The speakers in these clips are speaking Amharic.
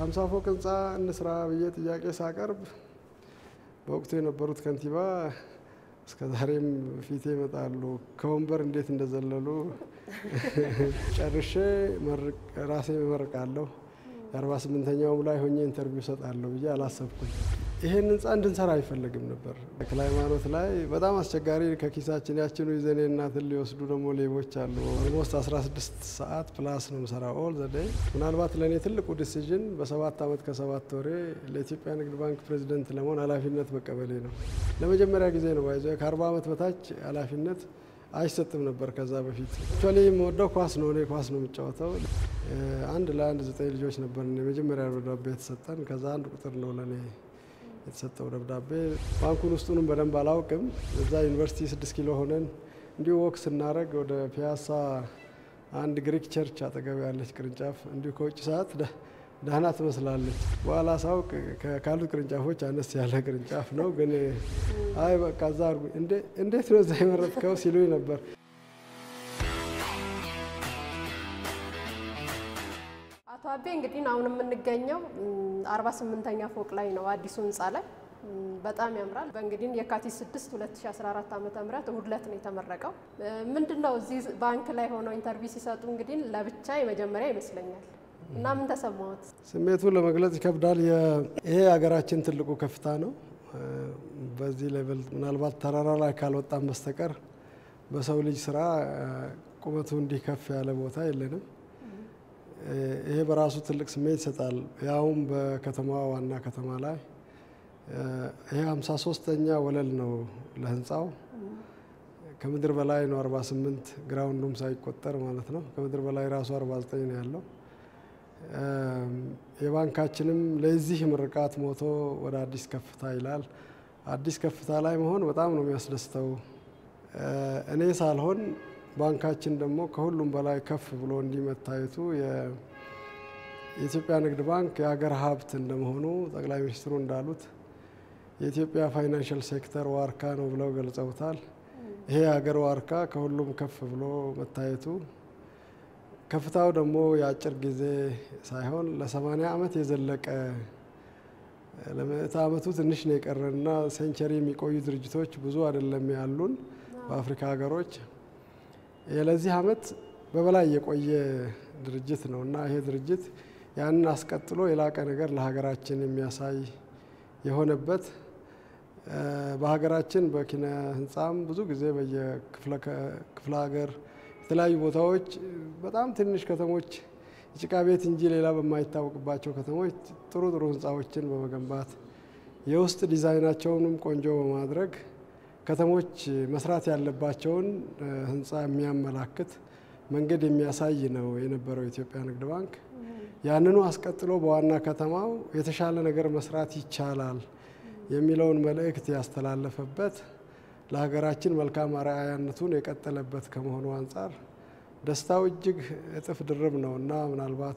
የሀምሳ ፎቅ ህንፃ እንስራ ብዬ ጥያቄ ሳቀርብ በወቅቱ የነበሩት ከንቲባ እስከ ዛሬም ፊቴ ይመጣሉ። ከወንበር እንዴት እንደዘለሉ ጨርሼ ራሴ እመርቃለሁ። የአርባ ስምንተኛውም ላይ ሆኜ ኢንተርቪው ሰጣለሁ ብዬ አላሰብኩም። ይሄን ህንፃ እንድንሰራ አይፈለግም ነበር። ተክለ ሃይማኖት ላይ በጣም አስቸጋሪ ከኪሳችን ያችኑ ይዘኔ እናትን ሊወስዱ ደግሞ ሌቦች አሉ። ኦልሞስት 16 ሰዓት ፕላስ ነው ምሰራ ኦል ዘደይ። ምናልባት ለእኔ ትልቁ ዲሲዥን በሰባት ዓመት ከሰባት ወሬ ለኢትዮጵያ ንግድ ባንክ ፕሬዚደንት ለመሆን ኃላፊነት መቀበሌ ነው። ለመጀመሪያ ጊዜ ነው ባይዘ ከ40 ዓመት በታች ኃላፊነት አይሰጥም ነበር። ከዛ በፊት አክቹዋሊ የምወደው ኳስ ነው። እኔ ኳስ ነው የምጫወተው። አንድ ለአንድ ዘጠኝ ልጆች ነበር የመጀመሪያ ደብዳቤ የተሰጠን። ከዛ አንድ ቁጥር ነው ለእኔ የተሰጠው ደብዳቤ። ባንኩን ውስጡንም በደንብ አላውቅም። እዛ ዩኒቨርሲቲ ስድስት ኪሎ ሆነን እንዲሁ ወክ ስናደረግ ወደ ፒያሳ አንድ ግሪክ ቸርች አጠገብ ያለች ቅርንጫፍ እንዲሁ ከውጭ ሰዓት ደህና ትመስላለች። በኋላ ሳውቅ ካሉት ቅርንጫፎች አነስ ያለ ቅርንጫፍ ነው። ግን አይ በቃ እዛ አድርጉ እንዴት ነው እዛ የመረጥከው ሲሉኝ ነበር። አቶ አቤ እንግዲህ አሁን የምንገኘው አርባ ስምንተኛ ፎቅ ላይ ነው አዲሱ ህንፃ ላይ በጣም ያምራል። በእንግዲህ የካቲት 6 2014 ዓ ም እሁድ ዕለት ነው የተመረቀው። ምንድን ነው እዚህ ባንክ ላይ ሆነው ኢንተርቪው ሲሰጡ እንግዲህ ለብቻ የመጀመሪያ ይመስለኛል እና ምን ተሰማዎት? ስሜቱን ለመግለጽ ይከብዳል። ይሄ ሀገራችን ትልቁ ከፍታ ነው። በዚህ ሌቭል ምናልባት ተራራ ላይ ካልወጣም በስተቀር በሰው ልጅ ስራ ቁመቱ እንዲህ ከፍ ያለ ቦታ የለንም። ይሄ በራሱ ትልቅ ስሜት ይሰጣል። ያውም በከተማዋ ዋና ከተማ ላይ ይሄ ሀምሳ ሶስተኛ ወለል ነው ለህንፃው ከምድር በላይ ነው 48 ግራውንዱም ሳይቆጠር ማለት ነው። ከምድር በላይ ራሱ 49 ነው ያለው። የባንካችንም ለዚህ ምርቃት ሞቶ ወደ አዲስ ከፍታ ይላል። አዲስ ከፍታ ላይ መሆን በጣም ነው የሚያስደስተው። እኔ ሳልሆን ባንካችን ደግሞ ከሁሉም በላይ ከፍ ብሎ እንዲህ መታየቱ የኢትዮጵያ ንግድ ባንክ የሀገር ሀብት እንደመሆኑ ጠቅላይ ሚኒስትሩ እንዳሉት የኢትዮጵያ ፋይናንሽል ሴክተር ዋርካ ነው ብለው ገልጸውታል። ይሄ የሀገር ዋርካ ከሁሉም ከፍ ብሎ መታየቱ ከፍታው ደግሞ የአጭር ጊዜ ሳይሆን ለሰማንያ ዓመት የዘለቀ ለምዕተ ዓመቱ ትንሽ ነው የቀረንና ሴንቸሪ የሚቆዩ ድርጅቶች ብዙ አይደለም ያሉን በአፍሪካ ሀገሮች። ለዚህ ዓመት በበላይ የቆየ ድርጅት ነው እና ይሄ ድርጅት ያንን አስቀጥሎ የላቀ ነገር ለሀገራችን የሚያሳይ የሆነበት በሀገራችን በኪነ ህንፃም ብዙ ጊዜ በየክፍለ ሀገር የተለያዩ ቦታዎች በጣም ትንሽ ከተሞች የጭቃ ቤት እንጂ ሌላ በማይታወቅባቸው ከተሞች ጥሩ ጥሩ ህንፃዎችን በመገንባት የውስጥ ዲዛይናቸውንም ቆንጆ በማድረግ ከተሞች መስራት ያለባቸውን ህንፃ የሚያመላክት መንገድ የሚያሳይ ነው የነበረው የኢትዮጵያ ንግድ ባንክ። ያንኑ አስቀጥሎ በዋና ከተማው የተሻለ ነገር መስራት ይቻላል የሚለውን መልእክት ያስተላለፈበት ለሀገራችን መልካም አርአያነቱን የቀጠለበት ከመሆኑ አንጻር ደስታው እጅግ እጥፍ ድርብ ነው እና ምናልባት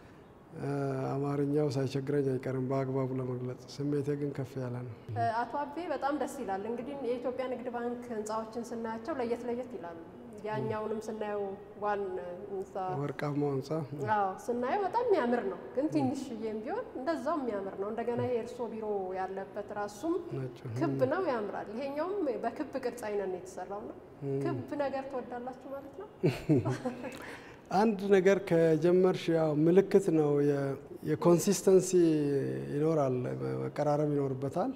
አማርኛው ሳይቸግረኝ አይቀርም በአግባቡ ለመግለጽ። ስሜቴ ግን ከፍ ያለ ነው። አቶ አቤ በጣም ደስ ይላል። እንግዲህ የኢትዮጵያ ንግድ ባንክ ህንፃዎችን ስናያቸው ለየት ለየት ይላሉ። ያኛውንም ስናየው ዋን ህንፃ ወርቃማው ህንፃ አዎ ስናየው በጣም የሚያምር ነው፣ ግን ትንሽዬም ቢሆን እንደዛው የሚያምር ነው። እንደገና ይሄ እርሶ ቢሮ ያለበት ራሱም ክብ ነው፣ ያምራል። ይሄኛውም በክብ ቅርጽ አይነት ነው የተሰራው ነው። ክብ ነገር ትወዳላችሁ ማለት ነው? አንድ ነገር ከጀመርሽ ያው ምልክት ነው። የኮንሲስተንሲ ይኖራል፣ መቀራረብ ይኖርበታል።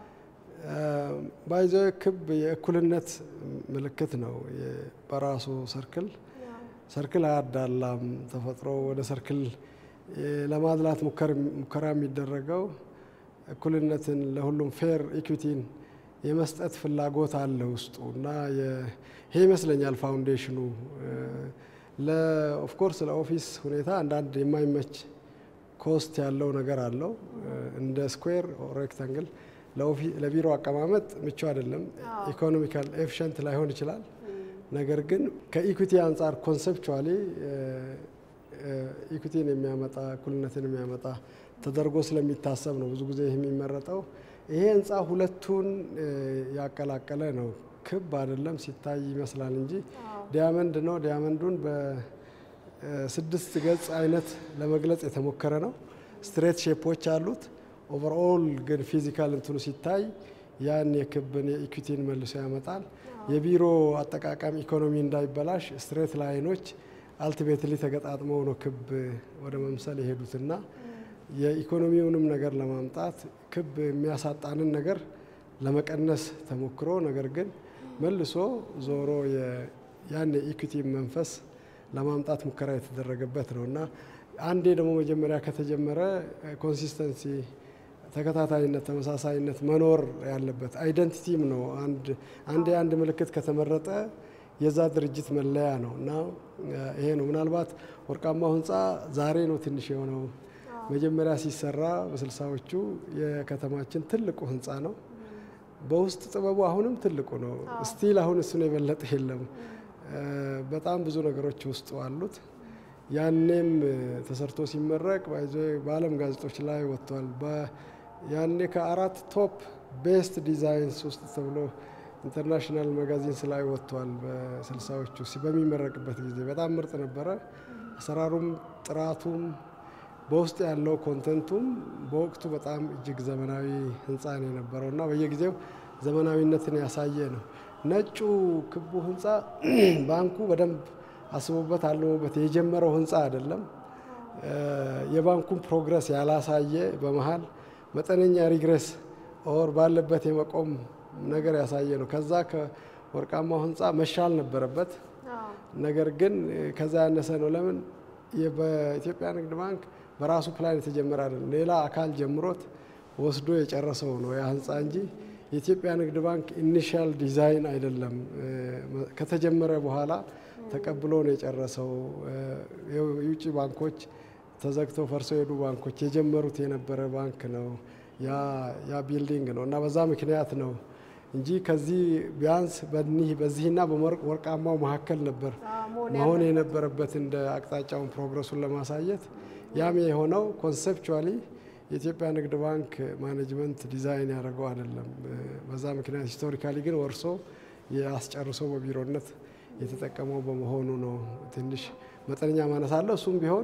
ባይዘ ክብ የእኩልነት ምልክት ነው በራሱ ሰርክል ሰርክል አያዳላም። ተፈጥሮ ወደ ሰርክል ለማድላት ሙከራ የሚደረገው እኩልነትን ለሁሉም ፌር ኢኩዊቲን የመስጠት ፍላጎት አለ ውስጡ እና ይሄ ይመስለኛል ፋውንዴሽኑ ኦፍኮርስ ለኦፊስ ሁኔታ አንዳንድ የማይመች ኮስት ያለው ነገር አለው። እንደ ስኩዌር ሬክታንግል ለቢሮ አቀማመጥ ምቹ አይደለም። ኢኮኖሚካል ኤፊሽንት ላይሆን ይችላል። ነገር ግን ከኢኩቲ አንጻር ኮንሴፕቹዋሊ ኢኩቲን የሚያመጣ እኩልነትን የሚያመጣ ተደርጎ ስለሚታሰብ ነው ብዙ ጊዜ የሚመረጠው። ይሄ ህንፃ ሁለቱን ያቀላቀለ ነው። ክብ አይደለም ሲታይ ይመስላል እንጂ ዲያመንድ ነው። ዲያመንዱን በስድስት ገጽ አይነት ለመግለጽ የተሞከረ ነው። ስትሬት ሼፖች አሉት። ኦቨርኦል ግን ፊዚካል እንትኑ ሲታይ ያን የክብን የኢኩዊቲን መልሶ ያመጣል። የቢሮ አጠቃቀም ኢኮኖሚ እንዳይበላሽ ስትሬት ላይኖች አልቲሜትሊ ተገጣጥመው ነው ክብ ወደ መምሰል የሄዱትና የኢኮኖሚውንም ነገር ለማምጣት ክብ የሚያሳጣንን ነገር ለመቀነስ ተሞክሮ ነገር ግን መልሶ ዞሮ ያን የኢኩዊቲ መንፈስ ለማምጣት ሙከራ የተደረገበት ነው እና አንዴ ደግሞ መጀመሪያ ከተጀመረ ኮንሲስተንሲ ተከታታይነት፣ ተመሳሳይነት መኖር ያለበት አይደንቲቲም ነው። አንዴ አንድ ምልክት ከተመረጠ የዛ ድርጅት መለያ ነው እና ይሄ ነው። ምናልባት ወርቃማው ህንፃ ዛሬ ነው ትንሽ የሆነው። መጀመሪያ ሲሰራ በስልሳዎቹ የከተማችን ትልቁ ህንፃ ነው። በውስጥ ጥበቡ አሁንም ትልቁ ነው። ስቲል አሁን እሱን የበለጠ የለም። በጣም ብዙ ነገሮች ውስጡ አሉት። ያኔም ተሰርቶ ሲመረቅ በዓለም ጋዜጦች ላይ ወጥቷል። ያኔ ከአራት ቶፕ ቤስት ዲዛይንስ ውስጥ ተብሎ ኢንተርናሽናል ማጋዚንስ ላይ ወጥቷል። በስልሳዎቹ በሚመረቅበት ጊዜ በጣም ምርጥ ነበረ። አሰራሩም ጥራቱም በውስጥ ያለው ኮንተንቱም በወቅቱ በጣም እጅግ ዘመናዊ ህንፃ ነው የነበረው እና በየጊዜው ዘመናዊነትን ያሳየ ነው። ነጩ ክቡ ህንፃ ባንኩ በደንብ አስቦበት አልሞበት የጀመረው ህንፃ አይደለም። የባንኩን ፕሮግረስ ያላሳየ በመሀል መጠነኛ ሪግሬስ ኦር ባለበት የመቆም ነገር ያሳየ ነው። ከዛ ከወርቃማው ህንፃ መሻል ነበረበት። ነገር ግን ከዛ ያነሰ ነው። ለምን በኢትዮጵያ ንግድ ባንክ በራሱ ፕላን የተጀመረ አይደለም። ሌላ አካል ጀምሮት ወስዶ የጨረሰው ነው ያ ህንፃ እንጂ የኢትዮጵያ ንግድ ባንክ ኢኒሻል ዲዛይን አይደለም። ከተጀመረ በኋላ ተቀብሎ ነው የጨረሰው። የውጭ ባንኮች ተዘግተው ፈርሰው የሄዱ ባንኮች የጀመሩት የነበረ ባንክ ነው ያ ቢልዲንግ ነው እና በዛ ምክንያት ነው እንጂ ከዚህ ቢያንስ በዚህና በወርቃማው መካከል ነበር መሆን የነበረበት እንደ አቅጣጫውን ፕሮግረሱን ለማሳየት ያም የሆነው ኮንሴፕቹዋሊ የኢትዮጵያ ንግድ ባንክ ማኔጅመንት ዲዛይን ያደረገው አይደለም። በዛ ምክንያት ሂስቶሪካሊ ግን ወርሶ የአስጨርሶ በቢሮነት የተጠቀመው በመሆኑ ነው ትንሽ መጠነኛ ማነስ አለው። እሱም ቢሆን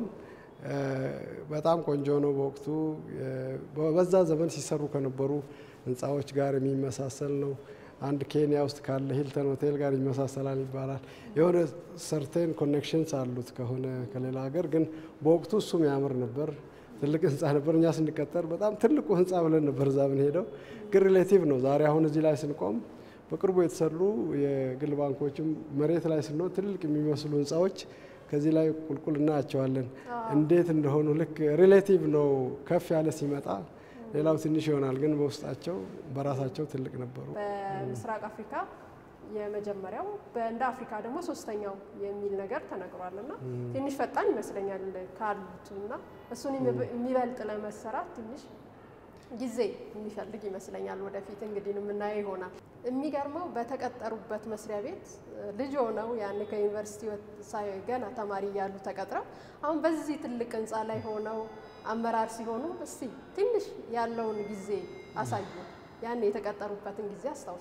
በጣም ቆንጆ ነው። በወቅቱ በዛ ዘመን ሲሰሩ ከነበሩ ህንፃዎች ጋር የሚመሳሰል ነው። አንድ ኬንያ ውስጥ ካለ ሂልተን ሆቴል ጋር ይመሳሰላል ይባላል። የሆነ ሰርቴን ኮኔክሽንስ አሉት ከሆነ ከሌላ ሀገር ግን በወቅቱ እሱም ያምር ነበር። ትልቅ ህንፃ ነበር። እኛ ስንቀጠር በጣም ትልቁ ህንፃ ብለን ነበር እዛ ብንሄደው፣ ግን ሪሌቲቭ ነው። ዛሬ አሁን እዚህ ላይ ስንቆም በቅርቡ የተሰሩ የግል ባንኮችም መሬት ላይ ስንሆን ትልቅ የሚመስሉ ህንፃዎች ከዚህ ላይ ቁልቁል እናያቸዋለን። እንዴት እንደሆኑ ልክ ሪሌቲቭ ነው። ከፍ ያለ ሲመጣ ሌላው ትንሽ ይሆናል፣ ግን በውስጣቸው በራሳቸው ትልቅ ነበሩ። በምስራቅ አፍሪካ የመጀመሪያው እንደ አፍሪካ ደግሞ ሶስተኛው የሚል ነገር ተነግሯል እና ትንሽ ፈጣን ይመስለኛል ካሉት እና እሱን የሚበልጥ ለመሰራት ትንሽ ጊዜ የሚፈልግ ይመስለኛል። ወደፊት እንግዲህ የምናየው ይሆናል። የሚገርመው በተቀጠሩበት መስሪያ ቤት ልጅ ሆነው ያን ከዩኒቨርሲቲ ገና ተማሪ እያሉ ተቀጥረው አሁን በዚህ ትልቅ ህንፃ ላይ ሆነው አመራር ሲሆኑ እስቲ ትንሽ ያለውን ጊዜ አሳዩ። ያን የተቀጠሩበትን ጊዜ አስታውሱ።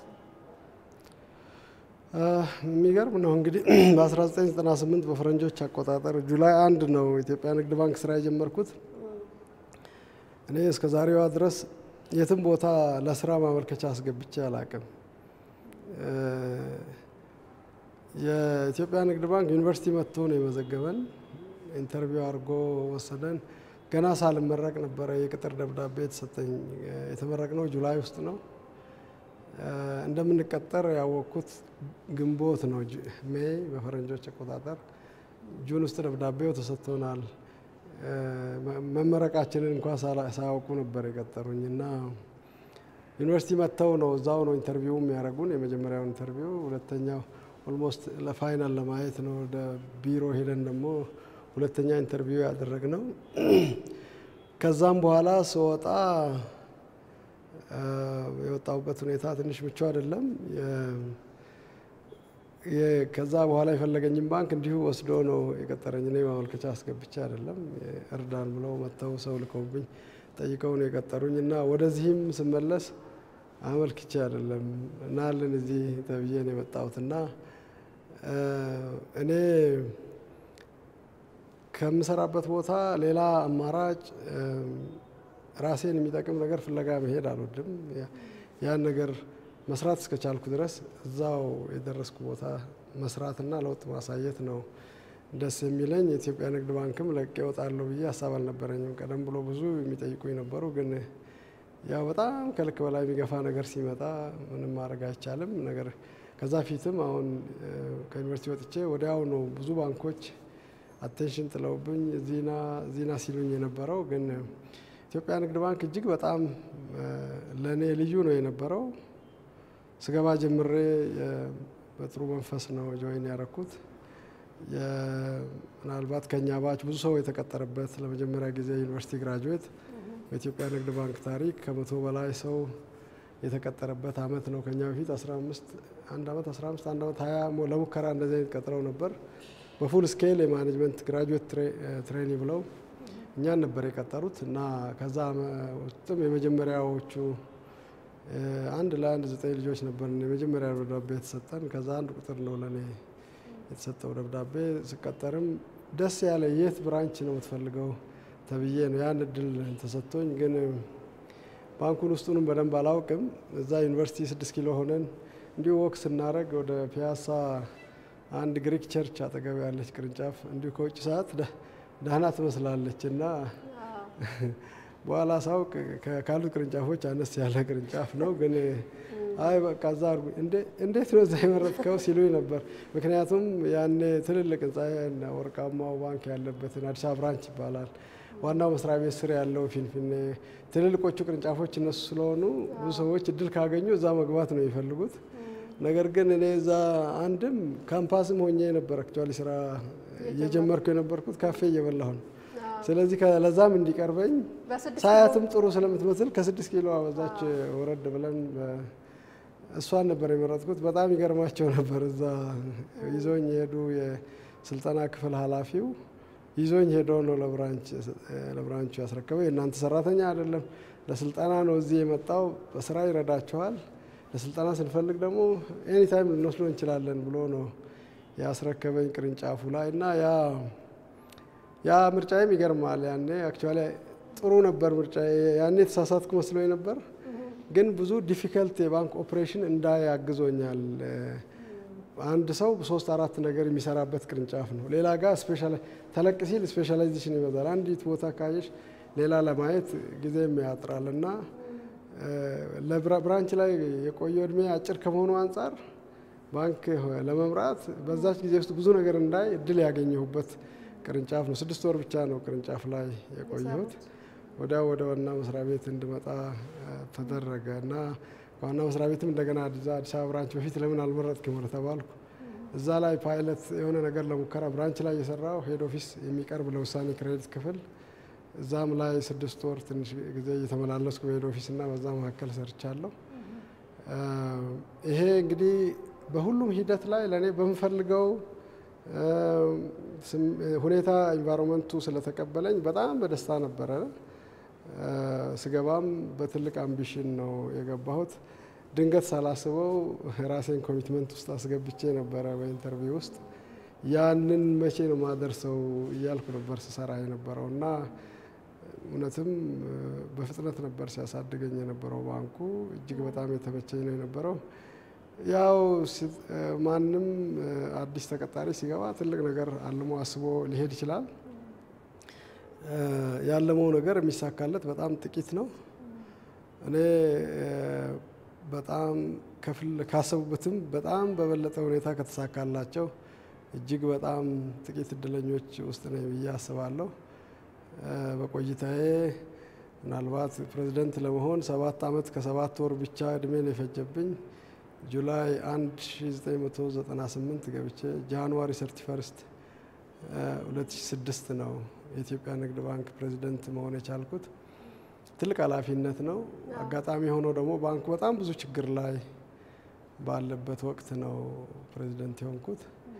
የሚገርም ነው እንግዲህ በ1998 በፈረንጆች አቆጣጠር ጁላይ አንድ ነው ኢትዮጵያ ንግድ ባንክ ስራ የጀመርኩት። እኔ እስከ ዛሬዋ ድረስ የትም ቦታ ለስራ ማመልከቻ አስገብቼ አላቅም። የኢትዮጵያ ንግድ ባንክ ዩኒቨርሲቲ መጥቶ ነው የመዘገበን። ኢንተርቪው አድርጎ ወሰደን። ገና ሳልመረቅ ነበረ የቅጥር ደብዳቤ የተሰጠኝ። የተመረቅነው ጁላይ ውስጥ ነው። እንደምንቀጠር ያወቅኩት ግንቦት ነው፣ ሜይ በፈረንጆች አቆጣጠር። ጁን ውስጥ ደብዳቤው ተሰጥቶናል። መመረቃችንን እንኳ ሳያውቁ ነበር የቀጠሩኝ እና ዩኒቨርሲቲ መጥተው ነው እዛው ነው ኢንተርቪው የሚያደርጉን። የመጀመሪያውን ኢንተርቪው፣ ሁለተኛው ኦልሞስት ለፋይናል ለማየት ነው ወደ ቢሮ ሄደን ደግሞ ሁለተኛ ኢንተርቪው ያደረግነው። ከዛም በኋላ ስወጣ የወጣሁበት ሁኔታ ትንሽ ምቹ አይደለም። ከዛ በኋላ የፈለገኝም ባንክ እንዲሁ ወስዶ ነው የቀጠረኝ። እኔ ማመልከቻ አስገብቼ አይደለም፣ እርዳን ብለው መጥተው ሰው ልከውብኝ ጠይቀው ነው የቀጠሩኝ እና ወደዚህም ስመለስ አመልክቼ አይደለም እናልን እዚህ ተብዬ ነው የመጣሁት እና እኔ ከምሰራበት ቦታ ሌላ አማራጭ ራሴን የሚጠቅም ነገር ፍለጋ መሄድ አልወድም። ያን ነገር መስራት እስከቻልኩ ድረስ እዛው የደረስኩ ቦታ መስራትና ለውጥ ማሳየት ነው ደስ የሚለኝ። የኢትዮጵያ ንግድ ባንክም ለቄ እወጣለሁ ብዬ ሀሳብ አልነበረኝም። ቀደም ብሎ ብዙ የሚጠይቁኝ ነበሩ። ግን ያው በጣም ከልክ በላይ የሚገፋ ነገር ሲመጣ ምንም ማድረግ አይቻልም። ነገር ከዛ ፊትም አሁን ከዩኒቨርሲቲ ወጥቼ ወዲያው ነው ብዙ ባንኮች አቴንሽን ጥለውብኝ ዚና ዚና ሲሉኝ የነበረው ግን ኢትዮጵያ ንግድ ባንክ እጅግ በጣም ለእኔ ልዩ ነው የነበረው። ስገባ ጀምሬ በጥሩ መንፈስ ነው ጆይን ያረኩት። ምናልባት ከኛ ባች ብዙ ሰው የተቀጠረበት ለመጀመሪያ ጊዜ ዩኒቨርሲቲ ግራጁዌት በኢትዮጵያ ንግድ ባንክ ታሪክ ከመቶ በላይ ሰው የተቀጠረበት አመት ነው። ከኛ በፊት 15 አንድ አመት 15 አንድ አመት 20 ለሙከራ እንደዚህ አይነት ቀጥረው ነበር። በፉል ስኬል የማኔጅመንት ግራጁዌት ትሬኒ ብለው እኛን ነበር የቀጠሩት እና ከዛ ውስጥም የመጀመሪያዎቹ አንድ ለአንድ ዘጠኝ ልጆች ነበር የመጀመሪያ ደብዳቤ የተሰጠን። ከዛ አንድ ቁጥር ነው ለእኔ የተሰጠው ደብዳቤ። ስቀጠርም ደስ ያለ የት ብራንች ነው የምትፈልገው ተብዬ ነው ያን እድል ተሰጥቶኝ። ግን ባንኩን ውስጡንም በደንብ አላውቅም። እዛ ዩኒቨርሲቲ ስድስት ኪሎ ሆነን እንዲሁ ወክ ስናደረግ ወደ ፒያሳ አንድ ግሪክ ቸርች አጠገብ ያለች ቅርንጫፍ እንዲሁ ከውጭ ሰዓት ደህና ትመስላለች እና በኋላ ሳውቅ ካሉት ቅርንጫፎች አነስ ያለ ቅርንጫፍ ነው። ግን አይ በቃ እዛ አድርጉ እንዴት ነው እዛ የመረጥከው ሲሉኝ ነበር። ምክንያቱም ያኔ ትልልቅ ህንፃ ወርቃማው ባንክ ያለበትን አዲስ አበባ ብራንች ይባላል ዋናው መስሪያ ቤት ስር ያለው ፊንፊኔ፣ ትልልቆቹ ቅርንጫፎች እነሱ ስለሆኑ ብዙ ሰዎች እድል ካገኙ እዛ መግባት ነው የሚፈልጉት። ነገር ግን እኔ እዛ አንድም ካምፓስም ሆኜ ነበር አክቹዋሊ ስራ እየጀመርኩ የነበርኩት ካፌ እየበላሁ ነው። ስለዚህ ለዛም እንዲቀርበኝ ሳያትም ጥሩ ስለምትመስል ከስድስት ኪሎ በዛች ወረድ ብለን እሷን ነበር የመረጥኩት። በጣም ይገርማቸው ነበር። እዛ ይዞኝ የሄዱ የስልጠና ክፍል ኃላፊው ይዞኝ ሄዶ ነው ለብራንቹ ያስረከበው። የእናንተ ሰራተኛ አይደለም፣ ለስልጠና ነው እዚህ የመጣው፣ በስራ ይረዳቸዋል። ለስልጠና ስንፈልግ ደግሞ ኤኒታይም ልንወስዶ እንችላለን ብሎ ነው ያስረከበኝ ቅርንጫፉ ላይ እና ያ ያ ምርጫዬም ይገርማል። ያኔ አክቹዋሊ ጥሩ ነበር ምርጫ። ያኔ የተሳሳትኩ መስሎኝ ነበር፣ ግን ብዙ ዲፊከልት የባንክ ኦፕሬሽን እንዳያግዞኛል። አንድ ሰው ሶስት አራት ነገር የሚሰራበት ቅርንጫፍ ነው። ሌላ ጋር ተለቅ ሲል ስፔሻላይዜሽን ይበዛል። አንዲት ቦታ ካየሽ ሌላ ለማየት ጊዜም ያጥራል እና ለብራንች ላይ የቆየው እድሜ አጭር ከመሆኑ አንጻር ባንክ ለመምራት በዛች ጊዜ ውስጥ ብዙ ነገር እንዳይ እድል ያገኘሁበት ቅርንጫፍ ነው። ስድስት ወር ብቻ ነው ቅርንጫፍ ላይ የቆየሁት። ወዲያ ወደ ዋና መስሪያ ቤት እንድመጣ ተደረገ እና ከዋና መስሪያ ቤትም እንደገና አዲስ አበባ ብራንች በፊት ለምን አልመረጥክም ወደ ተባልኩ። እዛ ላይ ፓይለት የሆነ ነገር ለሙከራ ብራንች ላይ የሰራው ሄድ ኦፊስ የሚቀርብ ለውሳኔ ክሬዲት ክፍል እዛም ላይ ስድስት ወር ትንሽ ጊዜ እየተመላለስኩ በሄድ ኦፊስ እና በዛ መካከል ሰርቻለሁ። ይሄ እንግዲህ በሁሉም ሂደት ላይ ለእኔ በምፈልገው ሁኔታ ኢንቫይሮንመንቱ ስለተቀበለኝ በጣም በደስታ ነበረ። ስገባም በትልቅ አምቢሽን ነው የገባሁት። ድንገት ሳላስበው ራሴን ኮሚትመንት ውስጥ አስገብቼ ነበረ በኢንተርቪው ውስጥ ያንን መቼ ነው ማደርሰው እያልኩ ነበር ስሰራ የነበረው እና እውነትም በፍጥነት ነበር ሲያሳድገኝ የነበረው ባንኩ እጅግ በጣም የተመቸኝ ነው የነበረው። ያው ማንም አዲስ ተቀጣሪ ሲገባ ትልቅ ነገር አልሞ አስቦ ሊሄድ ይችላል። ያለመው ነገር የሚሳካለት በጣም ጥቂት ነው። እኔ በጣም ካሰቡበትም በጣም በበለጠ ሁኔታ ከተሳካላቸው እጅግ በጣም ጥቂት እድለኞች ውስጥ ነኝ ብዬ አስባለሁ። በቆይታዬ ምናልባት ፕሬዚደንት ለመሆን ሰባት ዓመት ከሰባት ወር ብቻ እድሜ ነው የፈጀብኝ። ጁላይ 1998 ገብቼ ጃንዋሪ 31 2006 ነው የኢትዮጵያ ንግድ ባንክ ፕሬዚደንት መሆን የቻልኩት። ትልቅ ኃላፊነት ነው። አጋጣሚ ሆኖ ደግሞ ባንኩ በጣም ብዙ ችግር ላይ ባለበት ወቅት ነው ፕሬዚደንት የሆንኩት።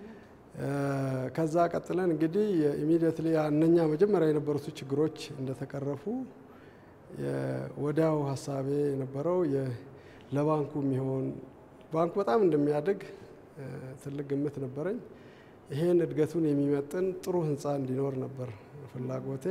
ከዛ ቀጥለን እንግዲህ ኢሚዲየትሊ እነኛ መጀመሪያ የነበሩት ችግሮች እንደተቀረፉ ወዲያው ሀሳቤ የነበረው ለባንኩ የሚሆን ባንኩ በጣም እንደሚያድግ ትልቅ ግምት ነበረኝ። ይሄን እድገቱን የሚመጥን ጥሩ ህንፃ እንዲኖር ነበር ፍላጎቴ።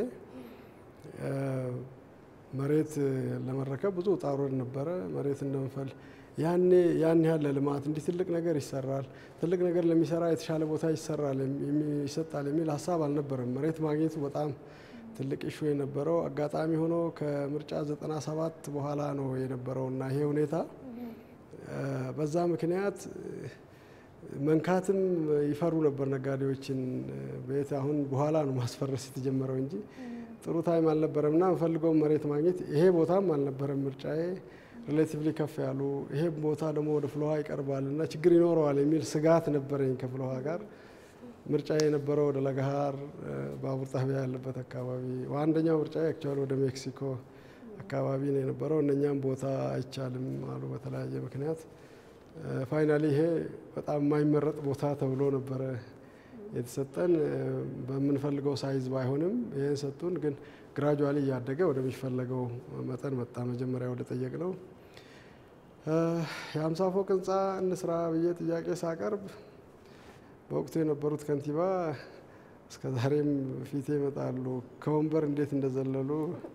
መሬት ለመረከብ ብዙ ውጣ ውረድ ነበረ። መሬት እንደምፈል ያኔ ያን ያህል ለልማት እንዲህ ትልቅ ነገር ይሰራል፣ ትልቅ ነገር ለሚሰራ የተሻለ ቦታ ይሰራል ይሰጣል የሚል ሀሳብ አልነበረም። መሬት ማግኘቱ በጣም ትልቅ ኢሹ የነበረው አጋጣሚ ሆኖ ከምርጫ 97 በኋላ ነው የነበረው እና ይሄ ሁኔታ በዛ ምክንያት መንካትም ይፈሩ ነበር ነጋዴዎችን ቤት አሁን በኋላ ነው ማስፈረስ የተጀመረው እንጂ ጥሩ ታይም አልነበረም እና የምፈልገውን መሬት ማግኘት ይሄ ቦታም አልነበረም ምርጫዬ ሪሌቲቭሊ ከፍ ያሉ ይሄ ቦታ ደግሞ ወደ ፍልውሃ ይቀርባል እና ችግር ይኖረዋል የሚል ስጋት ነበረኝ ከፍልውሃ ጋር ምርጫ የነበረው ወደ ለገሃር ባቡር ጣቢያ ያለበት አካባቢ አንደኛው ምርጫ አክቹዋሊ ወደ ሜክሲኮ አካባቢ ነው የነበረው እነኛም ቦታ አይቻልም አሉ በተለያየ ምክንያት ፋይናሊ ይሄ በጣም የማይመረጥ ቦታ ተብሎ ነበረ የተሰጠን በምንፈልገው ሳይዝ ባይሆንም ይህን ሰጡን ግን ግራጁዋሊ እያደገ ወደሚፈለገው መጠን መጣ መጀመሪያ ወደ ጠየቅ ነው የሀምሳ ፎቅ ህንፃ እንስራ ብዬ ጥያቄ ሳቀርብ በወቅቱ የነበሩት ከንቲባ እስከ ዛሬም ፊቴ ይመጣሉ ከወንበር እንዴት እንደዘለሉ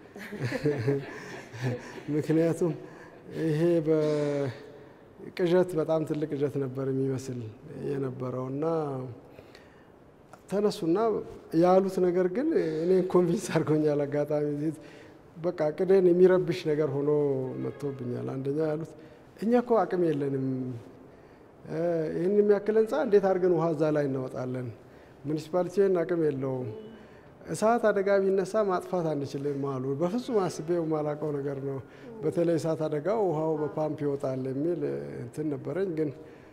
ምክንያቱም ይሄ በቅዠት በጣም ትልቅ ቅዠት ነበር የሚመስል የነበረው እና ተነሱና ያሉት ነገር ግን እኔን ኮንቪንስ አድርጎኛል። አጋጣሚ በቃ ቅደን የሚረብሽ ነገር ሆኖ መጥቶብኛል። አንደኛ ያሉት እኛ እኮ አቅም የለንም፣ ይህን የሚያክል ህንፃ እንዴት አድርገን ውሃ እዛ ላይ እናወጣለን? ሙኒሲፓሊቲን አቅም የለውም። እሳት አደጋ ቢነሳ ማጥፋት አንችልም አሉ። በፍጹም አስቤው የማላውቀው ነገር ነው። በተለይ እሳት አደጋው ውሃው በፓምፕ ይወጣል የሚል እንትን ነበረኝ ግን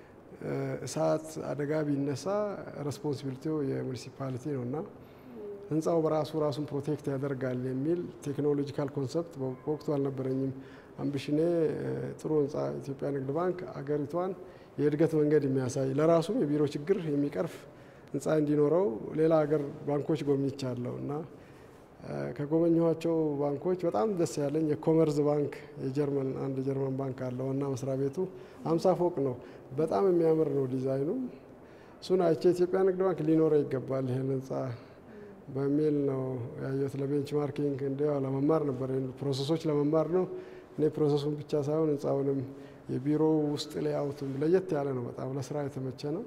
እሳት አደጋ ቢነሳ ሬስፖንሲቢሊቲው የሙኒሲፓሊቲ ነው እና ህንፃው በራሱ ራሱን ፕሮቴክት ያደርጋል የሚል ቴክኖሎጂካል ኮንሰፕት በወቅቱ አልነበረኝም። አምቢሽኔ ጥሩ ህንፃ ኢትዮጵያ ንግድ ባንክ አገሪቷን የእድገት መንገድ የሚያሳይ ለራሱም የቢሮ ችግር የሚቀርፍ ህንፃ እንዲኖረው ሌላ ሀገር ባንኮች ጎብኝቻለሁ እና ከጎበኘኋቸው ባንኮች በጣም ደስ ያለኝ የኮመርዝ ባንክ የጀርመን አንድ የጀርመን ባንክ አለው እና መስሪያ ቤቱ ሀምሳ ፎቅ ነው። በጣም የሚያምር ነው ዲዛይኑ። እሱን አይቼ ኢትዮጵያ ንግድ ባንክ ሊኖረው ይገባል ይህን ህንፃ በሚል ነው ያየሁት። ለቤንች ማርኪንግ እንዲያው ለመማር ነበር ፕሮሰሶች ለመማር ነው። እኔ ፕሮሰሱን ብቻ ሳይሆን ህንፃውንም የቢሮ ውስጥ ሌአውቱም ለየት ያለ ነው። በጣም ለስራ የተመቸ ነው።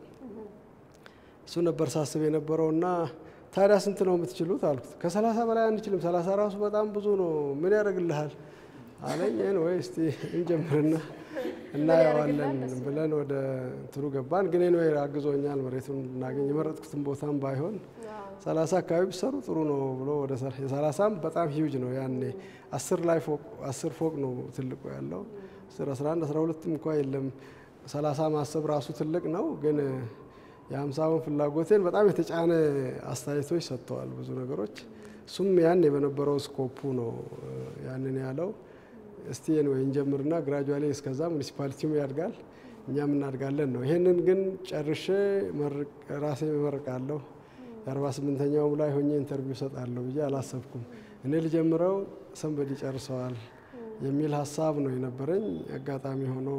እሱ ነበር ሳስብ የነበረው እና ታዲያ ስንት ነው የምትችሉት አልኩት። ከሰላሳ በላይ አንችልም፣ ሰላሳ ራሱ በጣም ብዙ ነው። ምን ያደርግልሃል አለኝ። ወይ እስቲ እንጀምርና እናየዋለን ብለን ወደ እንትኑ ገባን። ግን ነው አግዞኛል መሬቱን እናገኝ የመረጥኩትን ቦታም ባይሆን ሰላሳ አካባቢ ቢሰሩ ጥሩ ነው ብሎ ወደ የሰላሳም በጣም ሂውጅ ነው ያኔ አስር ላይ ፎቅ አስር ፎቅ ነው ትልቁ ያለው አስር አስራ አንድ አስራ ሁለትም እንኳ የለም። ሰላሳ ማሰብ ራሱ ትልቅ ነው ግን የሀምሳውን ፍላጎቴን በጣም የተጫነ አስተያየቶች ሰጥተዋል ብዙ ነገሮች። እሱም ያኔ በነበረው ስኮፑ ነው ያንን ያለው። እስቲ ወይ እንጀምርና ግራጁዋሊ እስከዛ ሙኒሲፓሊቲውም ያድጋል እኛም እናድጋለን ነው። ይሄንን ግን ጨርሼ ራሴ እመርቃለሁ የአርባ ስምንተኛውም ላይ ሆኜ ኢንተርቪው ሰጣለሁ ብዬ አላሰብኩም። እኔ ልጀምረው ሰንበዲ ጨርሰዋል የሚል ሀሳብ ነው የነበረኝ። አጋጣሚ ሆኖ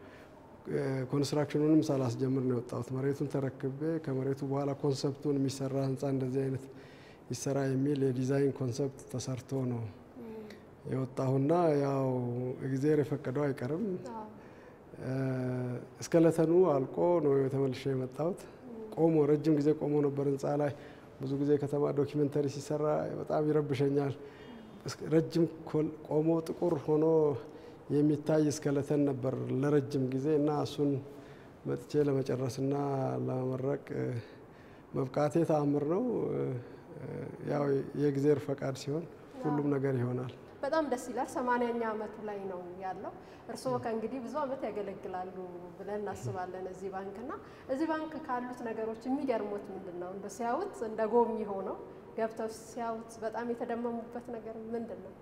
ኮንስትራክሽኑንም ሳላስጀምር ነው የወጣሁት። መሬቱን ተረክቤ ከመሬቱ በኋላ ኮንሰፕቱን የሚሰራ ህንፃ እንደዚህ አይነት ይሰራ የሚል የዲዛይን ኮንሰፕት ተሰርቶ ነው የወጣሁና ያው እግዜር የፈቀደው አይቀርም። እስከለተኑ አልቆ ነው የተመልሼ የመጣሁት። ቆሞ ረጅም ጊዜ ቆሞ ነበር ህንፃ ላይ ብዙ ጊዜ ከተማ ዶኪመንተሪ ሲሰራ በጣም ይረብሸኛል። ረጅም ቆሞ ጥቁር ሆኖ የሚታይ እስከለተን ነበር ለረጅም ጊዜ እና እሱን መጥቼ ለመጨረስና ለመመረቅ መብቃቴ ተአምር ነው። ያው የእግዜር ፈቃድ ሲሆን ሁሉም ነገር ይሆናል። በጣም ደስ ይላል። ሰማንያኛ አመቱ ላይ ነው ያለው። እርስዎ ከእንግዲህ ብዙ አመት ያገለግላሉ ብለን እናስባለን እዚህ ባንክ እና እዚህ ባንክ ካሉት ነገሮች የሚገርሙት ምንድን ነው? እንደ ሲያዩት እንደ ጎብኚ ሆነው ገብተው ሲያዩት በጣም የተደመሙበት ነገር ምንድን ነው?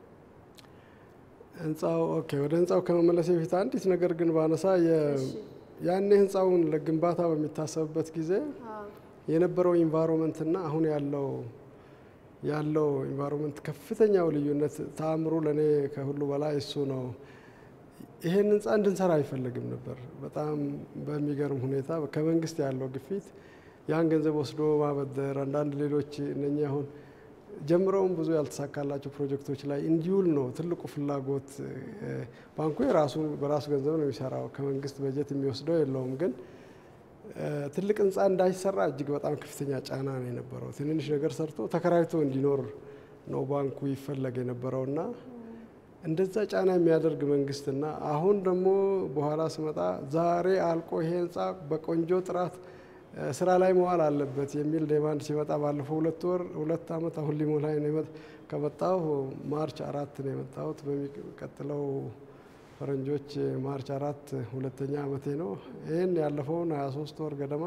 ህንፃው ኦኬ፣ ወደ ህንፃው ከመመለስ በፊት አንዲት ነገር ግን ባነሳ ያኔ ህንፃውን ለግንባታ በሚታሰብበት ጊዜ የነበረው ኢንቫይሮንመንትና አሁን ያለው ያለው ኢንቫይሮንመንት ከፍተኛው ልዩነት ተአምሩ ለእኔ ከሁሉ በላይ እሱ ነው። ይሄን ህንፃ እንድንሰራ አይፈለግም ነበር። በጣም በሚገርም ሁኔታ ከመንግስት ያለው ግፊት ያን ገንዘብ ወስዶ ማበደር፣ አንዳንድ ሌሎች እነኚህ አሁን ጀምረውም ብዙ ያልተሳካላቸው ፕሮጀክቶች ላይ እንዲውል ነው ትልቁ ፍላጎት። ባንኩ የራሱ በራሱ ገንዘብ ነው የሚሰራው፣ ከመንግስት በጀት የሚወስደው የለውም። ግን ትልቅ ህንፃ እንዳይሰራ እጅግ በጣም ከፍተኛ ጫና ነው የነበረው። ትንንሽ ነገር ሰርቶ ተከራይቶ እንዲኖር ነው ባንኩ ይፈለግ የነበረውና እንደዛ ጫና የሚያደርግ መንግስትና አሁን ደግሞ በኋላ ስመጣ ዛሬ አልቆ ይሄ ህንፃ በቆንጆ ጥራት ስራ ላይ መዋል አለበት የሚል ዴማንድ ሲመጣ ባለፈው ሁለት ወር ሁለት ዓመት አሁን ሊሞላኝ ነው ከመጣሁ ማርች አራት ነው የመጣሁት። በሚቀጥለው ፈረንጆች ማርች አራት ሁለተኛ ዓመቴ ነው። ይህን ያለፈውን 23 ወር ገደማ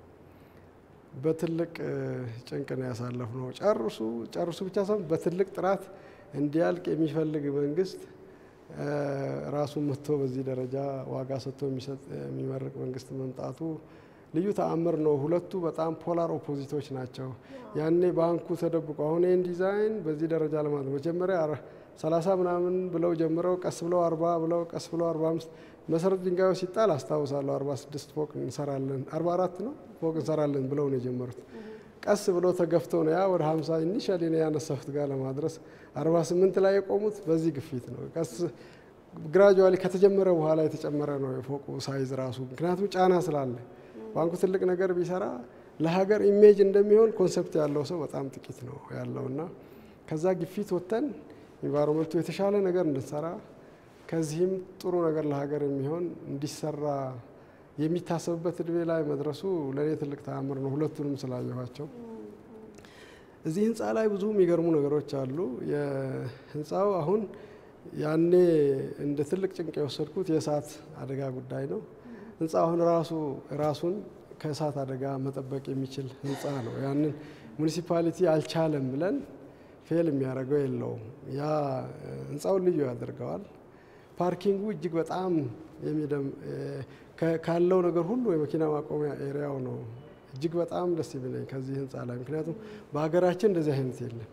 በትልቅ ጭንቅ ነው ያሳለፍ ነው። ጨርሱ ጨርሱ ብቻ ሳይሆን በትልቅ ጥራት እንዲያልቅ የሚፈልግ መንግስት ራሱን መጥቶ በዚህ ደረጃ ዋጋ ሰጥቶ የሚመርቅ መንግስት መምጣቱ ልዩ ተአምር ነው። ሁለቱ በጣም ፖላር ኦፖዚቶች ናቸው። ያኔ ባንኩ ተደብቆ አሁን ይህን ዲዛይን በዚህ ደረጃ ለማለት መጀመሪያ ሰላሳ ምናምን ብለው ጀምረው ቀስ ብለው አርባ ብለው ቀስ ብለው አርባ አምስት መሰረት ድንጋዩ ሲጣል አስታውሳለሁ። አርባ ስድስት ፎቅ እንሰራለን አርባ አራት ነው ፎቅ እንሰራለን ብለው ነው የጀመሩት። ቀስ ብለው ተገፍተው ነው ያ ወደ ሀምሳ ኢኒሻሊ ነው ያነሳሁት ጋር ለማድረስ አርባ ስምንት ላይ የቆሙት በዚህ ግፊት ነው። ቀስ ግራጁዋሊ ከተጀመረ በኋላ የተጨመረ ነው የፎቁ ሳይዝ ራሱ ምክንያቱም ጫና ስላለ ባንኩ ትልቅ ነገር ቢሰራ ለሀገር ኢሜጅ እንደሚሆን ኮንሰፕት ያለው ሰው በጣም ጥቂት ነው ያለውና ከዛ ግፊት ወጥተን ኢንቫይሮንመንቱ የተሻለ ነገር እንድንሰራ ከዚህም ጥሩ ነገር ለሀገር የሚሆን እንዲሰራ የሚታሰብበት እድሜ ላይ መድረሱ ለእኔ ትልቅ ተአምር ነው። ሁለቱንም ስላየኋቸው እዚህ ህንፃ ላይ ብዙ የሚገርሙ ነገሮች አሉ። የህንፃው አሁን ያኔ እንደ ትልቅ ጭንቅ የወሰድኩት የእሳት አደጋ ጉዳይ ነው። ህንፃ አሁን ራሱ ራሱን ከእሳት አደጋ መጠበቅ የሚችል ህንፃ ነው። ያንን ሙኒሲፓሊቲ አልቻለም ብለን ፌል የሚያደርገው የለውም። ያ ህንፃውን ልዩ ያደርገዋል። ፓርኪንጉ እጅግ በጣም የሚደም ካለው ነገር ሁሉ የመኪና ማቆሚያ ኤሪያው ነው እጅግ በጣም ደስ የሚለኝ ከዚህ ህንፃ ላይ ምክንያቱም በሀገራችን እንደዚህ አይነት የለም።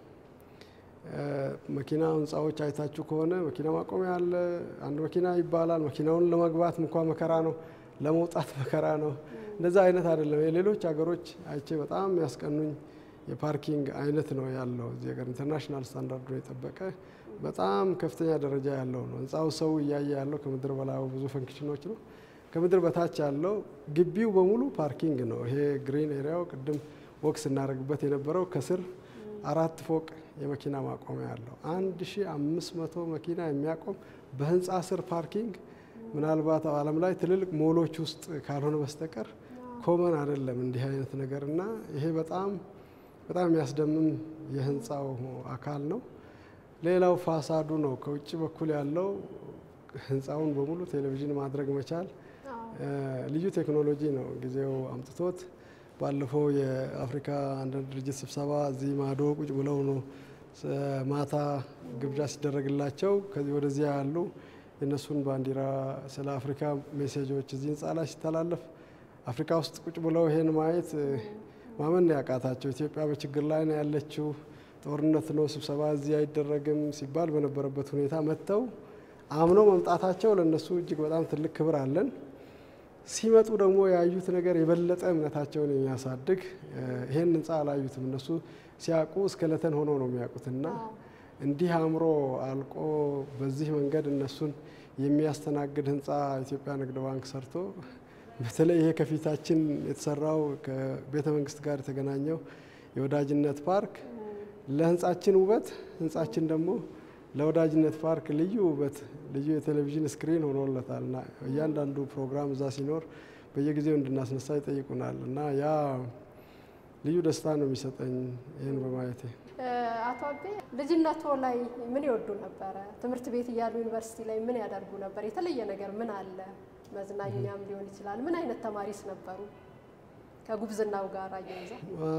መኪና ህንፃዎች አይታችሁ ከሆነ መኪና ማቆሚያ አለ። አንድ መኪና ይባላል። መኪናውን ለመግባት እንኳ መከራ ነው፣ ለመውጣት መከራ ነው። እንደዛ አይነት አይደለም። የሌሎች ሀገሮች አይቼ በጣም ያስቀኑኝ የፓርኪንግ አይነት ነው ያለው። እዚህ ሀገር ኢንተርናሽናል ስታንዳርዱ የጠበቀ በጣም ከፍተኛ ደረጃ ያለው ነው። ህንፃው ሰው እያየ ያለው ከምድር በላይ ብዙ ፈንክሽኖች ነው። ከምድር በታች ያለው ግቢው በሙሉ ፓርኪንግ ነው። ይሄ ግሪን ኤሪያው ቅድም ወክ ስናደርግበት የነበረው ከስር አራት ፎቅ የመኪና ማቆሚያ ያለው አንድ ሺ አምስት መቶ መኪና የሚያቆም በህንፃ ስር ፓርኪንግ ምናልባት ዓለም ላይ ትልልቅ ሞሎች ውስጥ ካልሆነ በስተቀር ኮመን አይደለም እንዲህ አይነት ነገር እና ይሄ በጣም በጣም የሚያስደምም የህንፃው አካል ነው። ሌላው ፋሳዱ ነው። ከውጭ በኩል ያለው ህንፃውን በሙሉ ቴሌቪዥን ማድረግ መቻል ልዩ ቴክኖሎጂ ነው ጊዜው አምጥቶት። ባለፈው የአፍሪካ አንድነት ድርጅት ስብሰባ እዚህ ማዶ ቁጭ ብለው ነው ማታ ግብዣ ሲደረግላቸው ከዚህ ወደዚያ ያሉ የእነሱን ባንዲራ ስለ አፍሪካ ሜሴጆች እዚህ ህንፃ ላይ ሲተላለፍ አፍሪካ ውስጥ ቁጭ ብለው ይሄን ማየት ማመን ያቃታቸው። ኢትዮጵያ በችግር ላይ ነው ያለችው፣ ጦርነት ነው፣ ስብሰባ እዚህ አይደረግም ሲባል በነበረበት ሁኔታ መጥተው አምነው መምጣታቸው ለእነሱ እጅግ በጣም ትልቅ ክብር አለን። ሲመጡ ደግሞ ያዩት ነገር የበለጠ እምነታቸውን የሚያሳድግ ይሄን ህንፃ አላዩትም። እነሱ ሲያውቁ እስከለተን ሆኖ ነው የሚያውቁትና እንዲህ አምሮ አልቆ በዚህ መንገድ እነሱን የሚያስተናግድ ህንፃ ኢትዮጵያ ንግድ ባንክ ሰርቶ በተለይ ይሄ ከፊታችን የተሰራው ከቤተ መንግስት ጋር የተገናኘው የወዳጅነት ፓርክ ለህንፃችን ውበት፣ ህንፃችን ደግሞ ለወዳጅነት ፓርክ ልዩ ውበት፣ ልዩ የቴሌቪዥን ስክሪን ሆኖለታል እና እያንዳንዱ ፕሮግራም እዛ ሲኖር በየጊዜው እንድናስነሳ ይጠይቁናል እና ያ ልዩ ደስታ ነው የሚሰጠኝ ይህን በማየቴ። አቶ አቤ ልጅነቶ ላይ ምን ይወዱ ነበረ? ትምህርት ቤት እያሉ ዩኒቨርሲቲ ላይ ምን ያደርጉ ነበር? የተለየ ነገር ምን አለ? መዝናኛም ሊሆን ይችላል። ምን አይነት ተማሪስ ነበሩ? ከጉብዝናው ጋር አያይዘው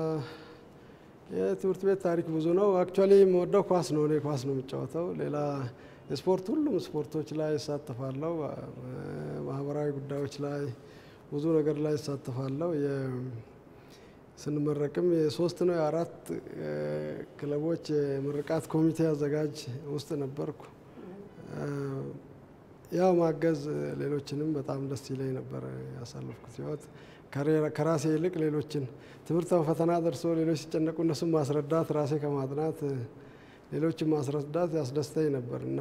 የትምህርት ቤት ታሪክ ብዙ ነው። አክቹዋሊ የምወደው ኳስ ነው። እኔ ኳስ ነው የምጫወተው። ሌላ የስፖርት ሁሉም ስፖርቶች ላይ እሳተፋለሁ። ማህበራዊ ጉዳዮች ላይ ብዙ ነገር ላይ እሳተፋለሁ። ስንመረቅም የሶስት ነው የአራት ክለቦች የምርቃት ኮሚቴ አዘጋጅ ውስጥ ነበርኩ። ያው ማገዝ ሌሎችንም በጣም ደስ ይለኝ ነበር ያሳለፍኩት ህይወት ከራሴ ይልቅ ሌሎችን ትምህርት ፈተና ደርሶ ሌሎች ሲጨነቁ እነሱም ማስረዳት ራሴ ከማጥናት ሌሎችን ማስረዳት ያስደስተኝ ነበር እና